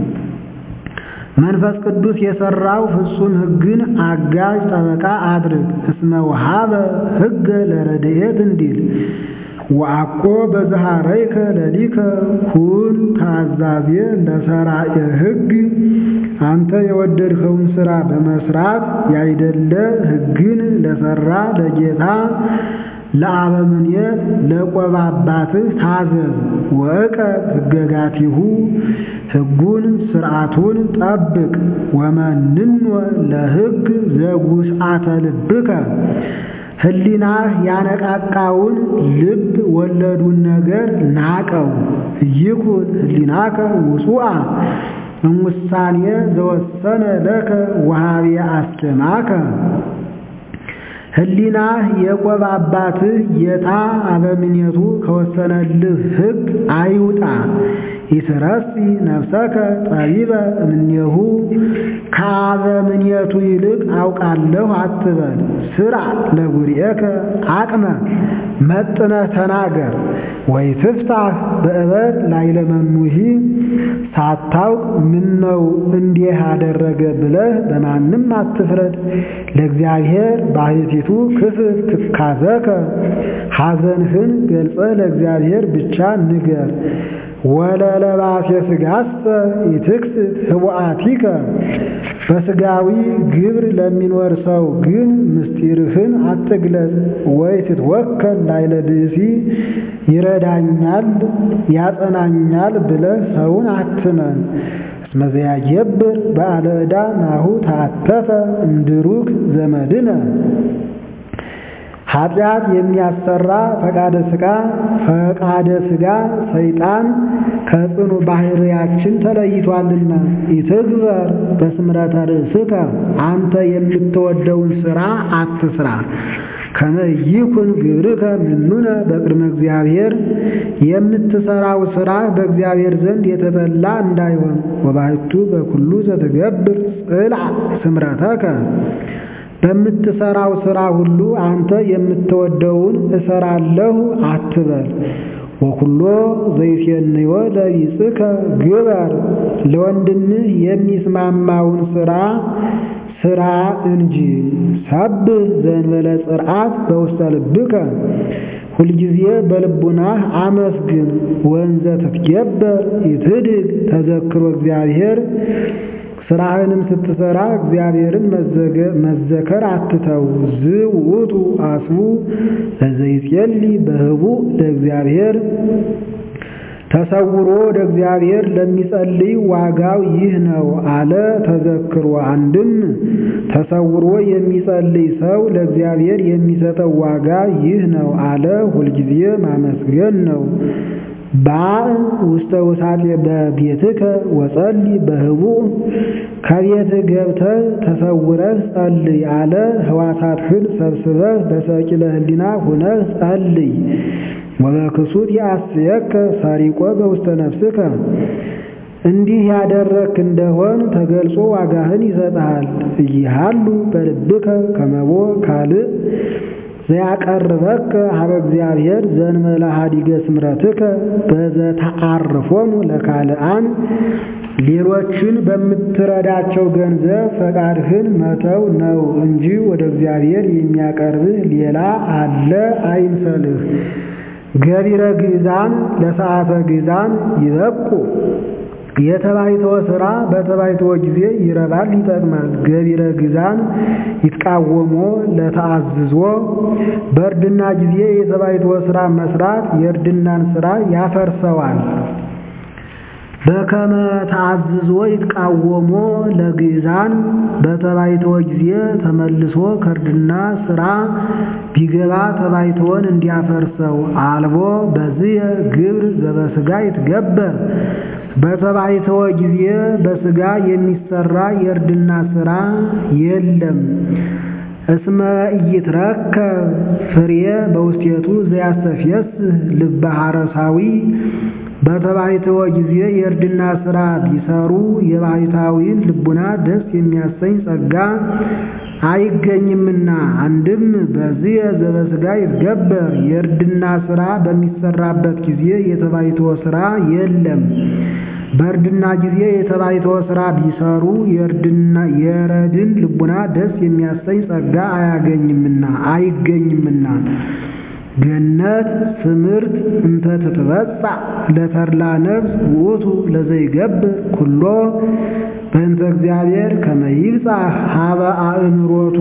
መንፈስ ቅዱስ የሰራው ፍጹም ሕግን አጋዥ ጠበቃ አድርግ። እስመ ወሃበ ሕገ ለረድኤት እንዲል ወአኮ በዘሃረይከ ለሊከ ኩን ታዛዜ ለሰራየ ሕግ አንተ የወደድኸውን ሥራ በመስራት ያይደለ ሕግን ለሰራ ለጌታ ለአበምኔት ለቆባ አባትህ ታዘዝ። ወእቀብ ሕገጋቲሁ ሕጉን ሥርዓቱን ጠብቅ። ወመንኖ ለሕግ ዘጉስአተ ልብከ ህሊናህ ያነቃቃውን ልብ ወለዱን ነገር ናቀው። ይኩን ህሊናከ ውጹአ እሙሳኔ ዘወሰነ ለከ ወሃቤ አስኬማከ ህሊናህ የቆብ አባትህ ጌታ አበምኔቱ ከወሰነልህ ሕግ አይውጣ። ይትረሲ ነፍሰከ ጠቢበ እምኔሁ ከአበምኔቱ ይልቅ አውቃለሁ አትበል። ስራ ለጉርኤከ አቅመ መጥነህ ተናገር። ወይ ትፍታህ በእበድ ላይለመኑሂ ሳታውቅ ምነው እንዲህ አደረገ ብለህ በማንም አትፍረድ። ለእግዚአብሔር ባሕቲቱ ክፍል ትካዘከ ሐዘንህን ገልጸህ ለእግዚአብሔር ብቻ ንገር። ወለለባሴ ሥጋሰ ይትክስት ህቡአቲከ በሥጋዊ ግብር ለሚኖር ሰው ግን ምስጢርህን አትግለጽ። ወይ ትትወከል ላይለ ብእሲ ይረዳኛል ያጸናኛል ብለህ ሰውን አትመን። እስመ ዘያገብር በአለ ዕዳ ናሁ ታተፈ እምድሩክ ዘመድነ ኃጢአት የሚያሰራ ፈቃደ ሥጋ ፈቃደ ሥጋ ሰይጣን ከጽኑ ባህርያችን ተለይቷልና። ኢትግበር በስምረተ ርእስከ አንተ የምትወደውን ሥራ አትስራ። ከመ ይኩን ግብርከ ምኑነ በቅድመ እግዚአብሔር የምትሰራው ሥራ በእግዚአብሔር ዘንድ የተጠላ እንዳይሆን። ወባሕቱ በኩሉ ዘትገብር ጽልዕ ስምረተከ በምትሰራው ሥራ ሁሉ አንተ የምትወደውን እሰራለሁ አትበል። ወኩሎ ዘይሴንዮ ለቢጽከ ግበር ለወንድምህ የሚስማማውን ሥራ ሥራ እንጂ። ሰብህ ዘእንበለ ጽርዓት በውስተ ልብከ ሁልጊዜ በልቡናህ አመስግን። ወንዘ ትትገበር ይትድግ ተዘክሮ እግዚአብሔር ስራህንም ስትሰራ እግዚአብሔርን መዘከር አትተው። ዝውቱ አስቡ ለዘይጼሊ በህቡዕ ለእግዚአብሔር ተሰውሮ ወደ እግዚአብሔር ለሚጸልይ ዋጋው ይህ ነው አለ። ተዘክሮ አንድም ተሰውሮ የሚጸልይ ሰው ለእግዚአብሔር የሚሰጠው ዋጋ ይህ ነው አለ። ሁልጊዜ ማመስገን ነው። ባዕ ውስተ ውሳጤ በቤትከ ወጸሊ በህቡዕ ከቤትህ ገብተህ ተሰውረህ ጸልይ አለ። ሕዋሳትህን ሰብስበህ በሰቂለ ህሊና ሁነህ ጸልይ። ወበክሱት ያስየከ ሰሪቆ በውስተ ነፍስከ እንዲህ ያደረክ እንደሆን ተገልጾ ዋጋህን ይሰጥሃል። እይሃሉ በልብከ ከመቦ ካልእ ዘያቀርበከ ሀበ እግዚአብሔር ዘእንበለ ኀዲገ ስምረትከ በዘተዓርፎሙ ለካልአን ሌሎችን በምትረዳቸው ገንዘብ ፈቃድህን መተው ነው እንጂ ወደ እግዚአብሔር የሚያቀርብህ ሌላ አለ አይምሰልህ። ገቢረ ግዛን ለሰዓተ ግዛን ይበቁ የተባይተወ ሥራ በተባይተወ ጊዜ ይረባል ይጠቅማል። ገቢረ ግዛን ይትቃወሞ ለተአዝዞ በእርድና ጊዜ የተባይተወ ሥራ መስራት የእርድናን ሥራ ያፈርሰዋል። በከመ ተአዝዞ ይትቃወሞ ለግዛን በተባይተወ ጊዜ ተመልሶ ከእርድና ሥራ ቢገባ ተባይተወን እንዲያፈርሰው አልቦ በዝየ ግብር ዘበሥጋ ይትገበር በተባይተወ ጊዜ በሥጋ የሚሰራ የእርድና ሥራ የለም። እስመ ኢይትረከብ ፍሬ በውስቴቱ ዘያስተፍየስህ ልበ ሐረሳዊ በተባይተወ ጊዜ የእርድና ሥራ ቢሰሩ የባሕታዊን ልቡና ደስ የሚያሰኝ ጸጋ አይገኝምና። አንድም በዚህ ዘበሥጋ ይትገበር የእርድና ሥራ በሚሰራበት ጊዜ የተባይተወ ሥራ የለም። በእርድና ጊዜ የተባይተወ ሥራ ቢሰሩ የረድን ልቡና ደስ የሚያሰኝ ጸጋ አያገኝምና አይገኝምና። ገነት ስምርት እንተ ትትበጻ ለተድላ ነፍስ ውእቱ ለዘይገብር ኩሎ በእንተ እግዚአብሔር ከመ ይብጻሕ ሀበ አእምሮቱ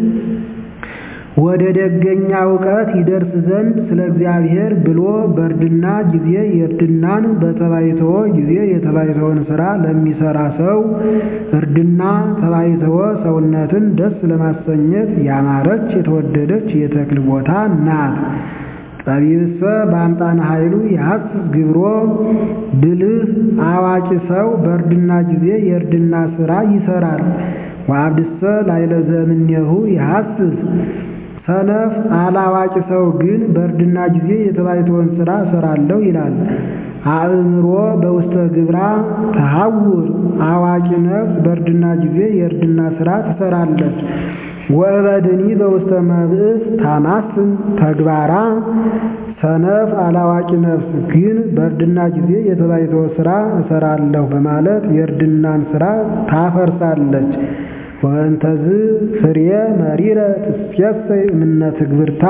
ወደ ደገኛ እውቀት ይደርስ ዘንድ ስለ እግዚአብሔር ብሎ በእርድና ጊዜ የእርድናን በተባይተወ ጊዜ የተባይተወን ሥራ ለሚሠራ ሰው እርድና ተባይተወ ሰውነትን ደስ ለማሰኘት ያማረች የተወደደች የተክል ቦታ ናት። ጠቢብሰ በአምጣነ ኃይሉ የሐስስ ግብሮ ብልህ አዋቂ ሰው በእርድና ጊዜ የእርድና ሥራ ይሠራል። ወአብድሰ ላይለ ዘእምኔሁ የሐስስ ሰነፍ አላዋቂ ሰው ግን በእርድና ጊዜ የተባይተወን ሥራ እሠራለሁ ይላል። አእምሮ በውስተ ግብራ ተሐውር አዋቂ ነፍስ በእርድና ጊዜ የእርድና ሥራ ትሠራለች። ወእበድኒ በውስተ መብእስ ታማስን ተግባራ ሰነፍ አላዋቂ ነፍስ ግን በእርድና ጊዜ የተባይተወ ሥራ እሠራለሁ በማለት የእርድናን ሥራ ታፈርሳለች። ወእንተዝ ፍሬ መሪረ ትሴሰይ እምነ ትግብርታ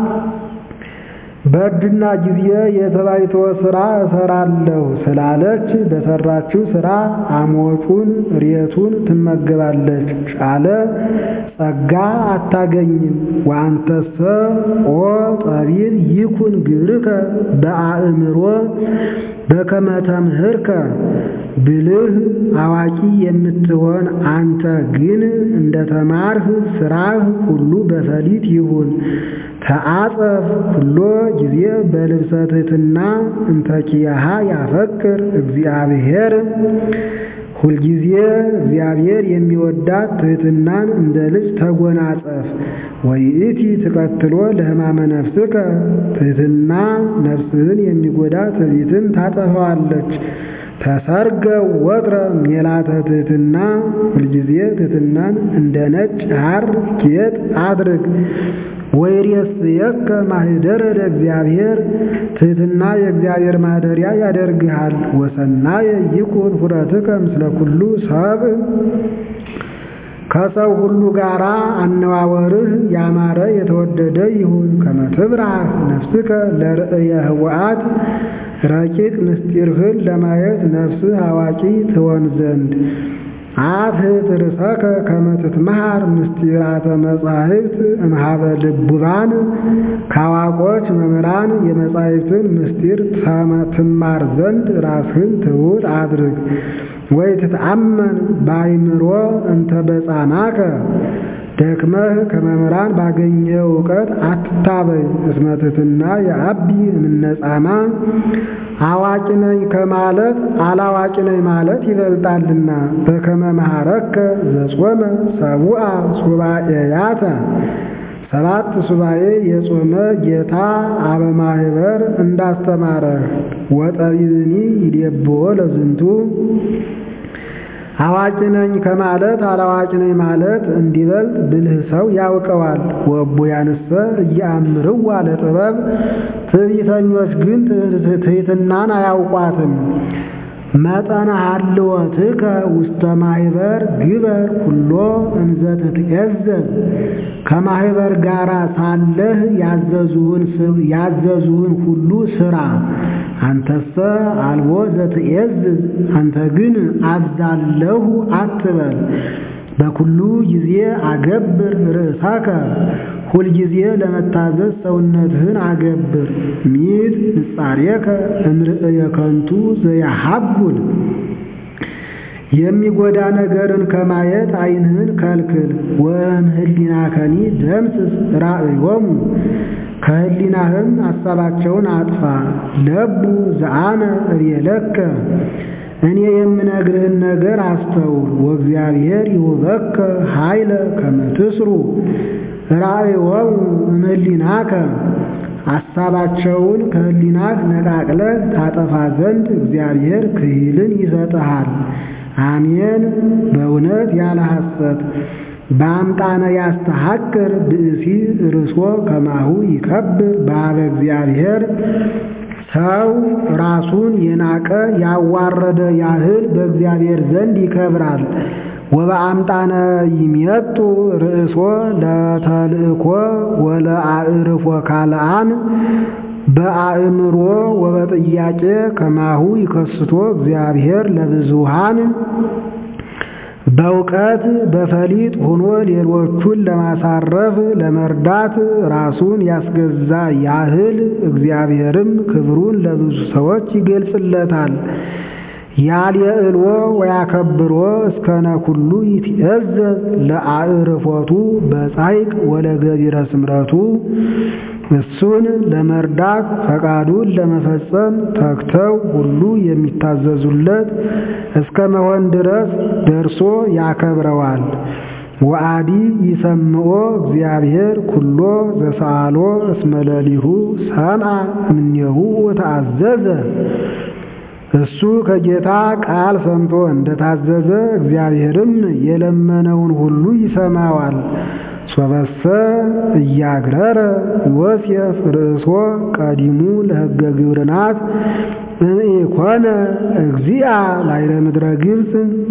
በእርድና ጊዜ የተባይተወ ሥራ እሠራለሁ ስላለች በሠራችው ሥራ አሞጩን ሬቱን ትመገባለች አለ። ጸጋ አታገኝም። ወአንተሰ ኦ ጠቢብ ይኩን ግብርከ በአእምሮ በከመ ተምህርከ ብልህ አዋቂ የምትሆን አንተ ግን እንደ ተማርህ ሥራህ ሁሉ በፈሊጥ ይሁን። ተአጸፍ ኩሎ ጊዜ በልብሰ ትሕትና እንተ ኪያሃ ያፈቅር እግዚአብሔር ሁልጊዜ እግዚአብሔር የሚወዳት ትሕትናን እንደ ልጅ ተጎናጸፍ። ወይእቲ ትቀትሎ ለሕማመ ነፍስከ ትሕትና ነፍስህን የሚጎዳ ትዕቢትን ታጠፋዋለች። ተሰርገ ወትረ ሜላተ ትሕትና ሁልጊዜ ትሕትናን እንደ ነጭ ሐር ጌጥ አድርግ። ወይሬስየከ ማኅደረ ለእግዚአብሔር ትሕትና የእግዚአብሔር ማደሪያ ያደርግሃል። ወሰናየ ይኩን ኅብረትከ ምስለ ኩሉ ሰብእ ከሰው ሁሉ ጋር አነዋወርህ ያማረ የተወደደ ይሁን። ከመ ትብራህ ነፍስከ ለርእየ ህወአት ረቂቅ ምስጢርህን ለማየት ነፍስህ አዋቂ ትሆን ዘንድ አትሕት ርእሰከ ከመ ትትመሃር ምስጢራተ መጻሕፍት እምኀበ ልቡባን ከአዋቆች መምህራን የመጻሕፍትን ምስጢር ትማር ዘንድ ራስህን ትሑት አድርግ። ወይ ትትአመን በአይምሮ እንተ በጻማከ ደክመህ ከመምህራን ባገኘው እውቀት አትታበይ። እስመ ትሕትና የአቢ እምነጻማ አዋቂ ነኝ ከማለት አላዋቂ ነኝ ማለት ይበልጣልና። በከመ መሐረከ ዘጾመ ሰቡአ ሱባኤያተ ሰባት ሱባኤ የጾመ ጌታ አበማህበር እንዳስተማረ ወጠቢብኒ ይዴብዎ ለዝንቱ አዋቂ ነኝ ከማለት አላዋቂ ነኝ ማለት እንዲበልጥ ብልህ ሰው ያውቀዋል። ወእቡያንሰ እያምርዋ ለጥበብ ትዕቢተኞች ግን ትሕትናን አያውቋትም። መጠነ ሀልወትከ ውስተ ማኅበር ግበር ኩሎ እንዘ ትትዔዘዝ ከማኅበር ጋር ሳለህ ያዘዙህን ሁሉ ሥራ። አንተሰ አልቦ ዘትዔዝዝ አንተ ግን አዛለሁ አትበል። በኩሉ ጊዜ አገብር ርእሳከ ሁልጊዜ ለመታዘዝ ሰውነትህን አገብር። ሚት ንጻሬከ እምርእየ ከንቱ ዘያሃጉል የሚጎዳ ነገርን ከማየት ዓይንህን ከልክል። ወእምኅሊናከኒ ደምስስ ራእዮሙ ከህሊናህም ሐሳባቸውን አጥፋ። ለቡ ዘአነ እቤለከ እኔ የምነግርህን ነገር አስተውል። ወእግዚአብሔር ይሁበከ ኃይለ ከመ ትስሩ ራእዮሙ እምኅሊናከ ሐሳባቸውን ከህሊናህ ነቃቅለህ ታጠፋ ዘንድ እግዚአብሔር ክሂልን ይሰጥሃል። አሜን። በእውነት ያለ ሐሰት በአምጣነ ያስተሐቅር ብእሲ ርእሶ ከማሁ ይከብር በኀበ እግዚአብሔር ሰው ራሱን የናቀ ያዋረደ ያህል በእግዚአብሔር ዘንድ ይከብራል። ወበአምጣነ ይሜጡ ርእሶ ለተልእኮ ወለአዕርፎ ካልአን በአእምሮ ወበጥያቄ ከማሁ ይከስቶ እግዚአብሔር ለብዙሃን በእውቀት በፈሊጥ ሆኖ ሌሎቹን ለማሳረፍ ለመርዳት ራሱን ያስገዛ ያህል እግዚአብሔርም ክብሩን ለብዙ ሰዎች ይገልጽለታል። ያልየዕልዎ ወያከብሮ እስከነ ኩሉ ይትዔዘዝ ለአዕርፎቱ በጻይቅ ወለገቢረ ስምረቱ እሱን ለመርዳት ፈቃዱን ለመፈጸም ተግተው ሁሉ የሚታዘዙለት እስከ መሆን ድረስ ደርሶ ያከብረዋል። ወአዲ ይሰምዖ እግዚአብሔር ኩሎ ዘሰአሎ እስመ ሌሊሁ ሰምዐ እምኔሁ ወተአዘዘ እሱ ከጌታ ቃል ሰምቶ እንደታዘዘ እግዚአብሔርም የለመነውን ሁሉ ይሰማዋል። ሶበሰ እያግረረ ዮሴፍ ርእሶ ቀዲሙ ለሕገ ግብርናት እምኢኮነ እግዚአ ላዕለ ምድረ ግብፅ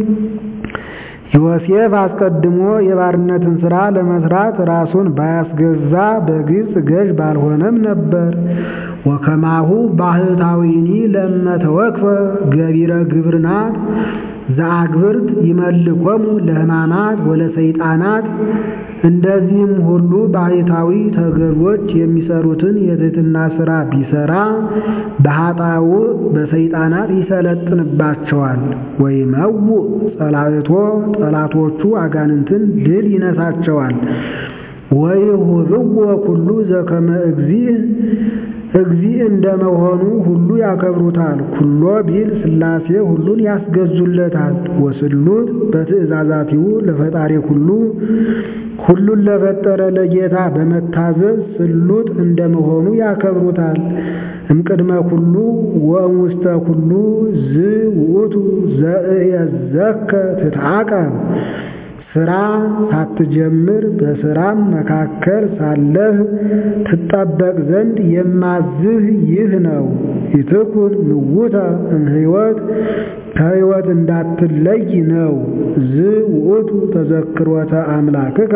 ዮሴፍ አስቀድሞ የባርነትን ሥራ ለመስራት ራሱን ባያስገዛ በግብፅ ገዥ ባልሆነም ነበር። ወከማሁ ባህታዊኒ ለመተወክፈ ገቢረ ግብርናት ዘአግብርት ይመልኮሙ ለሕማማት ወለሰይጣናት እንደዚህም ሁሉ ባህታዊ ተገዦች የሚሰሩትን የትሕትና ሥራ ቢሰራ በኃጣው በሰይጣናት ይሰለጥንባቸዋል። ወይመውእ ጸላእቶ ጠላቶቹ አጋንንትን ድል ይነሳቸዋል። ወይሁብዎ ኩሉ ዘከመ እግዚእ እግዚእ እንደመሆኑ ሁሉ ያከብሩታል። ኩሎ ቢል ሥላሴ ሁሉን ያስገዙለታል። ወስሉጥ በትእዛዛቲሁ ለፈጣሪ ኩሉ ሁሉን ለፈጠረ ለጌታ በመታዘዝ ስሉጥ እንደመሆኑ ያከብሩታል። እምቅድመ ኩሉ ወእምውስተ ኩሉ ዝ ውእቱ ዘእየዘከ ትትዓቀብ ስራ ሳትጀምር በስራም መካከል ሳለህ ትጠበቅ ዘንድ የማዝህ ይህ ነው። ይትኩን ምውተ እምሕይወት ከሕይወት እንዳትለይ ነው። ዝ ውእቱ ተዘክሮተ አምላክከ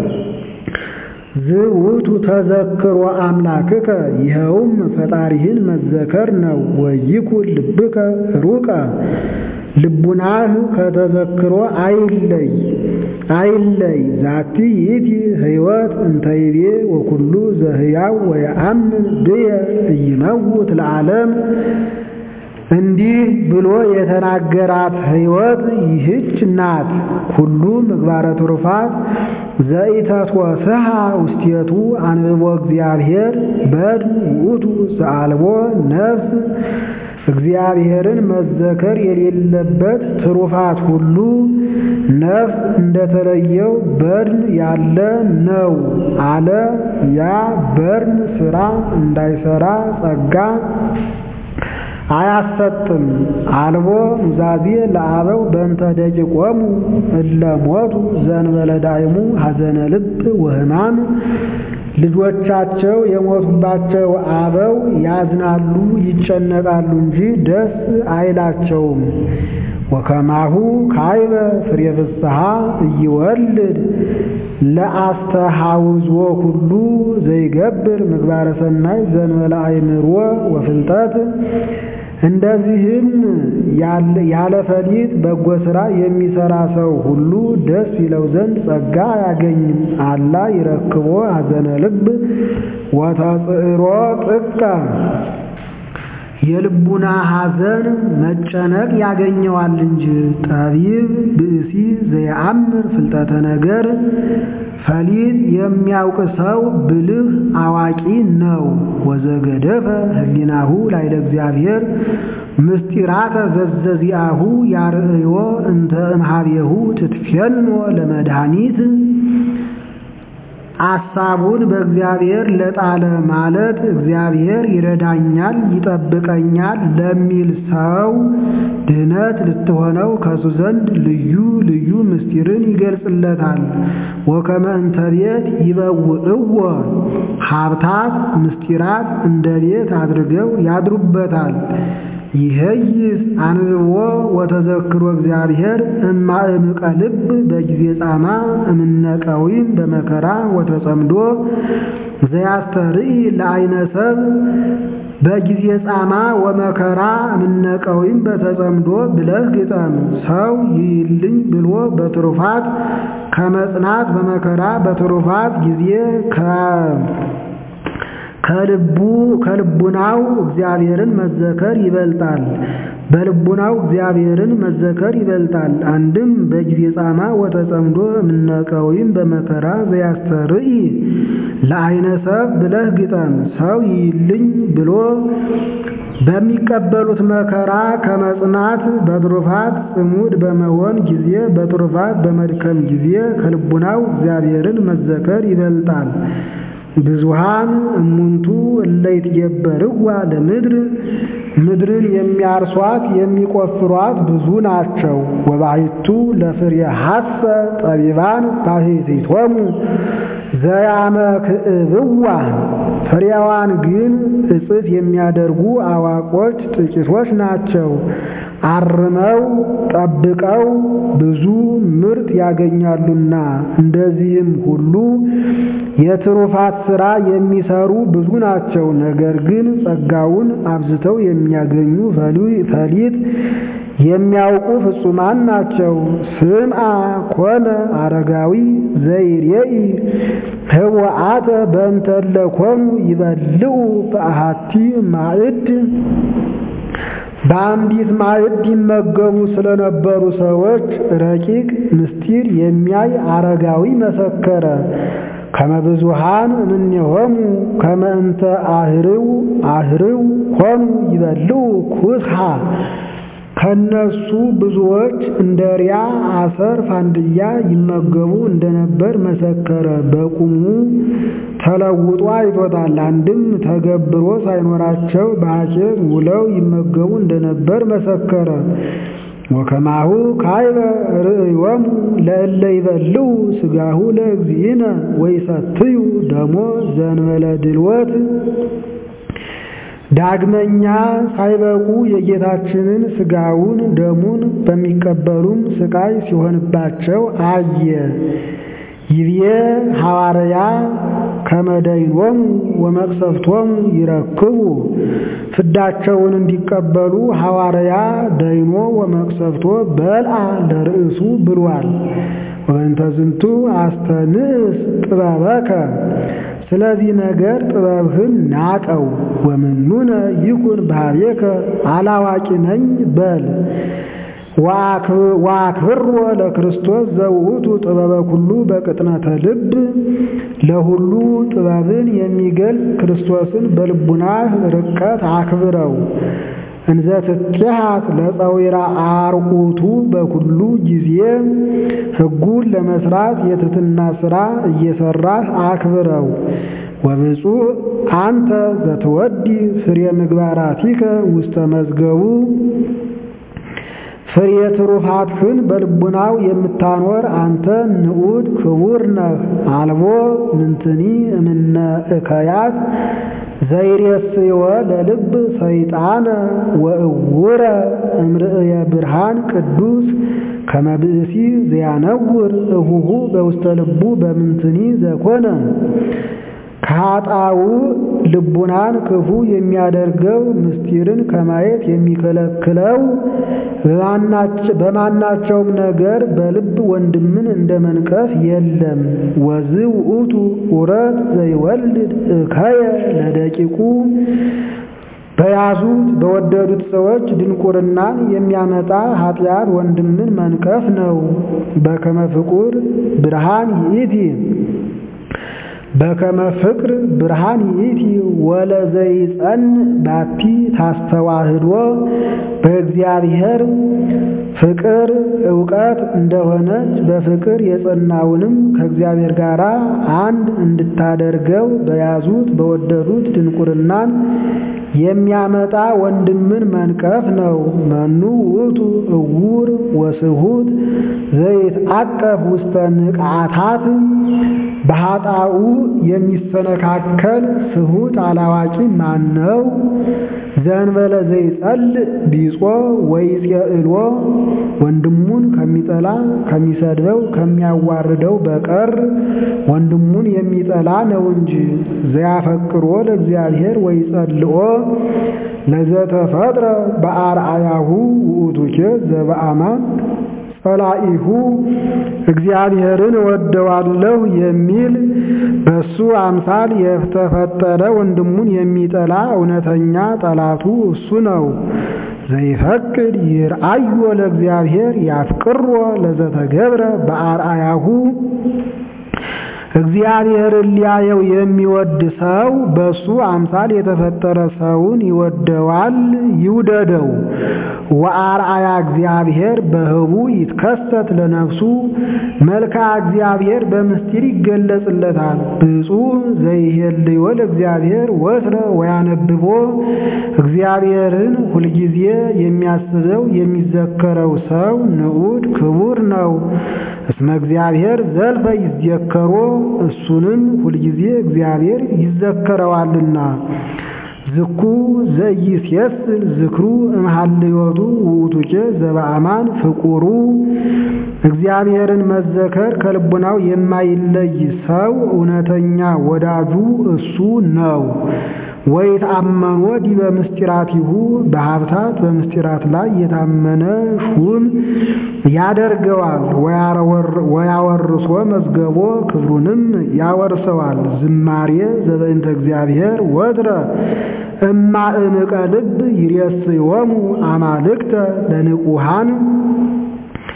ዝ ውእቱ ተዘክሮ አምላክከ ይኸውም ፈጣሪህን መዘከር ነው። ወይኩን ልብከ ሩቀ ልቡናህ ከተዘክሮ አይለይ አይለይ ዛቲ ይእቲ ሕይወት እንተይቤ ወኩሉ ዘህያው ወየአምን ብየ ኢይመውት ለዓለም እንዲህ ብሎ የተናገራት ሕይወት ይህች ናት። ኩሉ ምግባረ ትሩፋት ዘኢተትወስሐ ውስቴቱ አንብቦ እግዚአብሔር በድን ውእቱ ዘአልቦ ነፍስ እግዚአብሔርን መዘከር የሌለበት ትሩፋት ሁሉ ነፍስ እንደተለየው በድን ያለ ነው አለ። ያ በድን ሥራ እንዳይሠራ ጸጋ አያሰጥም። አልቦ ኑዛዜ ለአበው በእንተ ደቂቆሙ እለ ሞቱ ዘእንበለ ዳይሙ ሐዘነ ልብ ወሕማም ልጆቻቸው የሞቱባቸው አበው ያዝናሉ፣ ይጨነቃሉ እንጂ ደስ አይላቸውም። ወከማሁ ካይበ ፍሬ ፍስሐ እይወልድ ለአስተሐውዞ ሁሉ ዘይገብር ምግባረ ሰናይ ዘእንበለ አእምሮ ወፍልጠት እንደዚህም ያለ ፈሊጥ በጎ ሥራ የሚሠራ ሰው ሁሉ ደስ ይለው ዘንድ ጸጋ አያገኝም። አላ ይረክቦ ሐዘነ ልብ ወተጽዕሮ ጥቀ የልቡና ሐዘን መጨነቅ ያገኘዋል እንጂ። ጠቢብ ብእሲ ዘየአምር ፍልጠተ ነገር ፈሊጥ የሚያውቅ ሰው ብልህ አዋቂ ነው። ወዘገደፈ ህሊናሁ ላይለ እግዚአብሔር ምስጢራተ ዘዘዚአሁ ያርእዮ እንተ እምኀቤሁ ትትፌኖ ለመድኃኒት አሳቡን በእግዚአብሔር ለጣለ ማለት እግዚአብሔር ይረዳኛል፣ ይጠብቀኛል ለሚል ሰው ድህነት ልትሆነው ከሱ ዘንድ ልዩ ልዩ ምስጢርን ይገልጽለታል። ወከመ እንተ ቤት ይበውዕዎ ሀብታት ምስጢራት እንደ ቤት አድርገው ያድሩበታል። ይሄይስ አንብቦ ወተዘክሮ እግዚአብሔር እማእምቀ ልብ በጊዜ ጻማ እምነቀዊም በመከራ ወተጸምዶ ዘያስተርኢ ለአይነ ሰብ በጊዜ ጻማ ወመከራ እምነቀዊም በተጸምዶ ብለህ ግጠም። ሰው ይይልኝ ብሎ በትሩፋት ከመጽናት በመከራ በትሩፋት ጊዜ ከልቡ ከልቡናው እግዚአብሔርን መዘከር ይበልጣል። በልቡናው እግዚአብሔርን መዘከር ይበልጣል። አንድም በጊዜ ጻማ ወተጸምዶ እምነቀዊም በመከራ ዘያስተርኢ ለአይነ ሰብ ብለህ ግጠም። ሰው ይይልኝ ብሎ በሚቀበሉት መከራ ከመጽናት በትሩፋት ጽሙድ በመሆን ጊዜ በትሩፋት በመድከም ጊዜ ከልቡናው እግዚአብሔርን መዘከር ይበልጣል። ብዙሃን እሙንቱ እለ ይትገበርዋ ለምድር ምድርን የሚያርሷት የሚቆፍሯት ብዙ ናቸው። ወባሕቱ ለፍሬ ሐሰ ጠቢባን ባሕቲቶሙ ዘያመክዕብዋ ፍሬዋን ግን እጽፍ የሚያደርጉ አዋቆች ጥቂቶች ናቸው። አርመው ጠብቀው ብዙ ምርት ያገኛሉና። እንደዚህም ሁሉ የትሩፋት ሥራ የሚሰሩ ብዙ ናቸው። ነገር ግን ጸጋውን አብዝተው የሚያገኙ ፈሊጥ የሚያውቁ ፍጹማን ናቸው። ስምዐ ኮነ አረጋዊ ዘይሬኢ ህወአተ በእንተ እለ ኮኑ ይበልዑ በአሐቲ ማዕድ በአንዲት ማዕድ ይመገቡ ስለነበሩ ሰዎች ረቂቅ ምስጢር የሚያይ አረጋዊ መሰከረ። ከመብዙሃን እምኔሆሙ ከመ እንተ አህርው አህርው ሆኑ ይበልዑ ኩስሃ ከነሱ ብዙዎች እንደ ሪያ አሰር ፋንድያ ይመገቡ እንደነበር መሰከረ። በቁሙ ተለውጦ አይቶታል። አንድም ተገብሮ ሳይኖራቸው በሐኬት ውለው ይመገቡ እንደነበር መሰከረ። ወከማሁ ካይበ ርእዮሙ ለእለ ይበልዑ ሥጋሁ ለእግዚእነ ወይሰትዩ ደሞ ዘእንበለ ድልወት ዳግመኛ ሳይበቁ የጌታችንን ሥጋውን ደሙን በሚቀበሉም ሥቃይ ሲሆንባቸው አየ። ይብዬ ሐዋርያ ከመደይኖሙ ወመቅሰፍቶሙ ይረክቡ ፍዳቸውን እንዲቀበሉ ሐዋርያ ደይኖ ወመቅሰፍቶ በልአ ለርእሱ ብሏል። ወእንተ ዝንቱ አስተንእስ ጥበበከ ስለዚህ ነገር ጥበብህን ናቀው። ወምኑነ ይኩን ባህቤከ አላዋቂ ነኝ በል። ወአክብሮ ለክርስቶስ ዘውእቱ ጥበበ ኩሉ በቅጥነተ ልብ ለሁሉ ጥበብን የሚገልጽ ክርስቶስን በልቡናህ ርቀት አክብረው። እንዘ ትትሐት ለፀዊራ አርቁቱ በኩሉ ጊዜ ሕጉን ለመስራት የትትና ሥራ እየሰራህ አክብረው። ወብፁዕ አንተ ዘትወዲ ፍሬ ምግባራቲከ ውስተ መዝገቡ ፍሬ ትሩፋትህን በልቡናው የምታኖር አንተ ንዑድ ክቡር ነህ። አልቦ ምንትኒ እምነ እከያት ዘይሬስዮ ለልብ ሰይጣነ ወእውረ እምርእየ ብርሃን ቅዱስ ከመብእሲ ዘያነውር እሁሁ በውስተ ልቡ በምንትኒ ዘኮነ ከኃጣው ልቡናን ክፉ የሚያደርገው ምስጢርን ከማየት የሚከለክለው በማናቸውም ነገር በልብ ወንድምን እንደ መንቀፍ የለም። ወዝ ውእቱ ኡረት ዘይወልድ እከየ ለደቂቁ በያዙት በወደዱት ሰዎች ድንቁርናን የሚያመጣ ኃጢአት ወንድምን መንቀፍ ነው። በከመ ፍቁር ብርሃን ይእቲ በከመ ፍቅር ብርሃን ይእቲ ወለዘይጸን ባቲ ታስተዋህዶ በእግዚአብሔር ፍቅር እውቀት እንደሆነች በፍቅር የጸናውንም ከእግዚአብሔር ጋር አንድ እንድታደርገው በያዙት በወደዱት ድንቁርናን የሚያመጣ ወንድምን መንቀፍ ነው። መኑ ውእቱ እውር ወስሁት ዘይትዐቀፍ ውስተ ንቅዓታት በኃጣኡ የሚሰነካከል ስሁት አላዋቂ ማን ነው? ዘእንበለ ዘይጸልእ ቢጾ ወይጼእልዎ ወንድሙን ከሚጠላ ከሚሰድበው ከሚያዋርደው በቀር ወንድሙን የሚጠላ ነው እንጂ። ዘያፈቅሮ ለእግዚአብሔር ወይጸልኦ ለዘተፈጥረ በአርአያሁ ውእቱኬ ዘበአማን ጸላኢሁ እግዚአብሔርን እወደዋለሁ የሚል በሱ አምሳል የተፈጠረ ወንድሙን የሚጠላ እውነተኛ ጠላቱ እሱ ነው። ዘይፈቅድ ይርአዮ ለእግዚአብሔር ያፍቅሮ ለዘተገብረ በአርአያሁ እግዚአብሔርን ሊያየው የሚወድ ሰው በሱ አምሳል የተፈጠረ ሰውን ይወደዋል፣ ይውደደው። ወአርአያ እግዚአብሔር በህቡ ይትከሰት ለነፍሱ መልክዓ እግዚአብሔር በምስጢር ይገለጽለታል። ብፁዕ ዘይሄልዮ ለእግዚአብሔር ወትረ ወያነብቦ እግዚአብሔርን ሁልጊዜ የሚያስበው የሚዘከረው ሰው ንዑድ ክቡር ነው። እስመ እግዚአብሔር ዘልፈ ይዘከሮ እሱንም ሁልጊዜ እግዚአብሔር ይዘከረዋልና። ዝኩ ዘይሴስል ዝክሩ እምሃልዮቱ ውእቱኬ ዘበአማን ፍቁሩ እግዚአብሔርን መዘከር ከልቡናው የማይለይ ሰው እውነተኛ ወዳጁ እሱ ነው። ወይትአመኖ ዲበ ምስጢራቲሁ በሀብታት በምስጢራት ላይ የታመነ ሹም ያደርገዋል። ወያወርሶ መዝገቦ ክብሩንም ያወርሰዋል። ዝማሬ ዘበእንተ እግዚአብሔር ወትረ እማእምቀ ልብ ይሬስዮሙ አማልክተ ለንቁሃን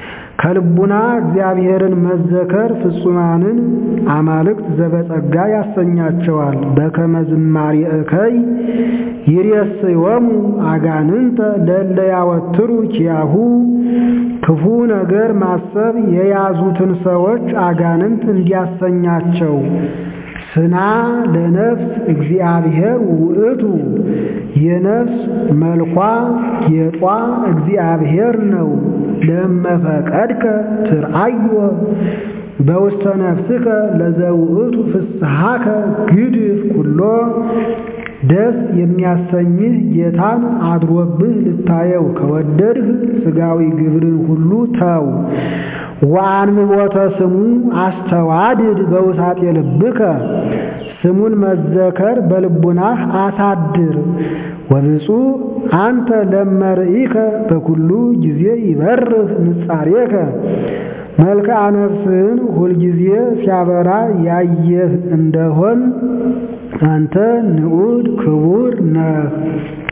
ከልቡና እግዚአብሔርን መዘከር ፍጹማንን አማልክት ዘበጸጋ ያሰኛቸዋል። በከመ ዝማሬ እከይ ይሬስዮሙ አጋንንተ ለእለ ያወትሩ ኪያሁ ክፉ ነገር ማሰብ የያዙትን ሰዎች አጋንንት እንዲያሰኛቸው ስና ለነፍስ እግዚአብሔር ውእቱ የነፍስ መልኳ ጌጧ እግዚአብሔር ነው። ለመፈቀድከ ትርአዮ በውስተ ነፍስከ ለዘውእቱ ፍስሐከ ግድፍ ኩሎ ደስ የሚያሰኝህ ጌታን አድሮብህ ልታየው ከወደድህ ሥጋዊ ግብርን ሁሉ ተው። ወአንብቦተ ስሙ አስተዋድድ በውሳጤ ልብከ ስሙን መዘከር በልቡናህ አሳድር። ወብፁዕ አንተ ለመርኢከ በኩሉ ጊዜ ይበርህ ንጻሬከ መልክዓ ነፍስህን ሁልጊዜ ሲያበራ ያየህ እንደሆን አንተ ንዑድ ክቡር ነህ።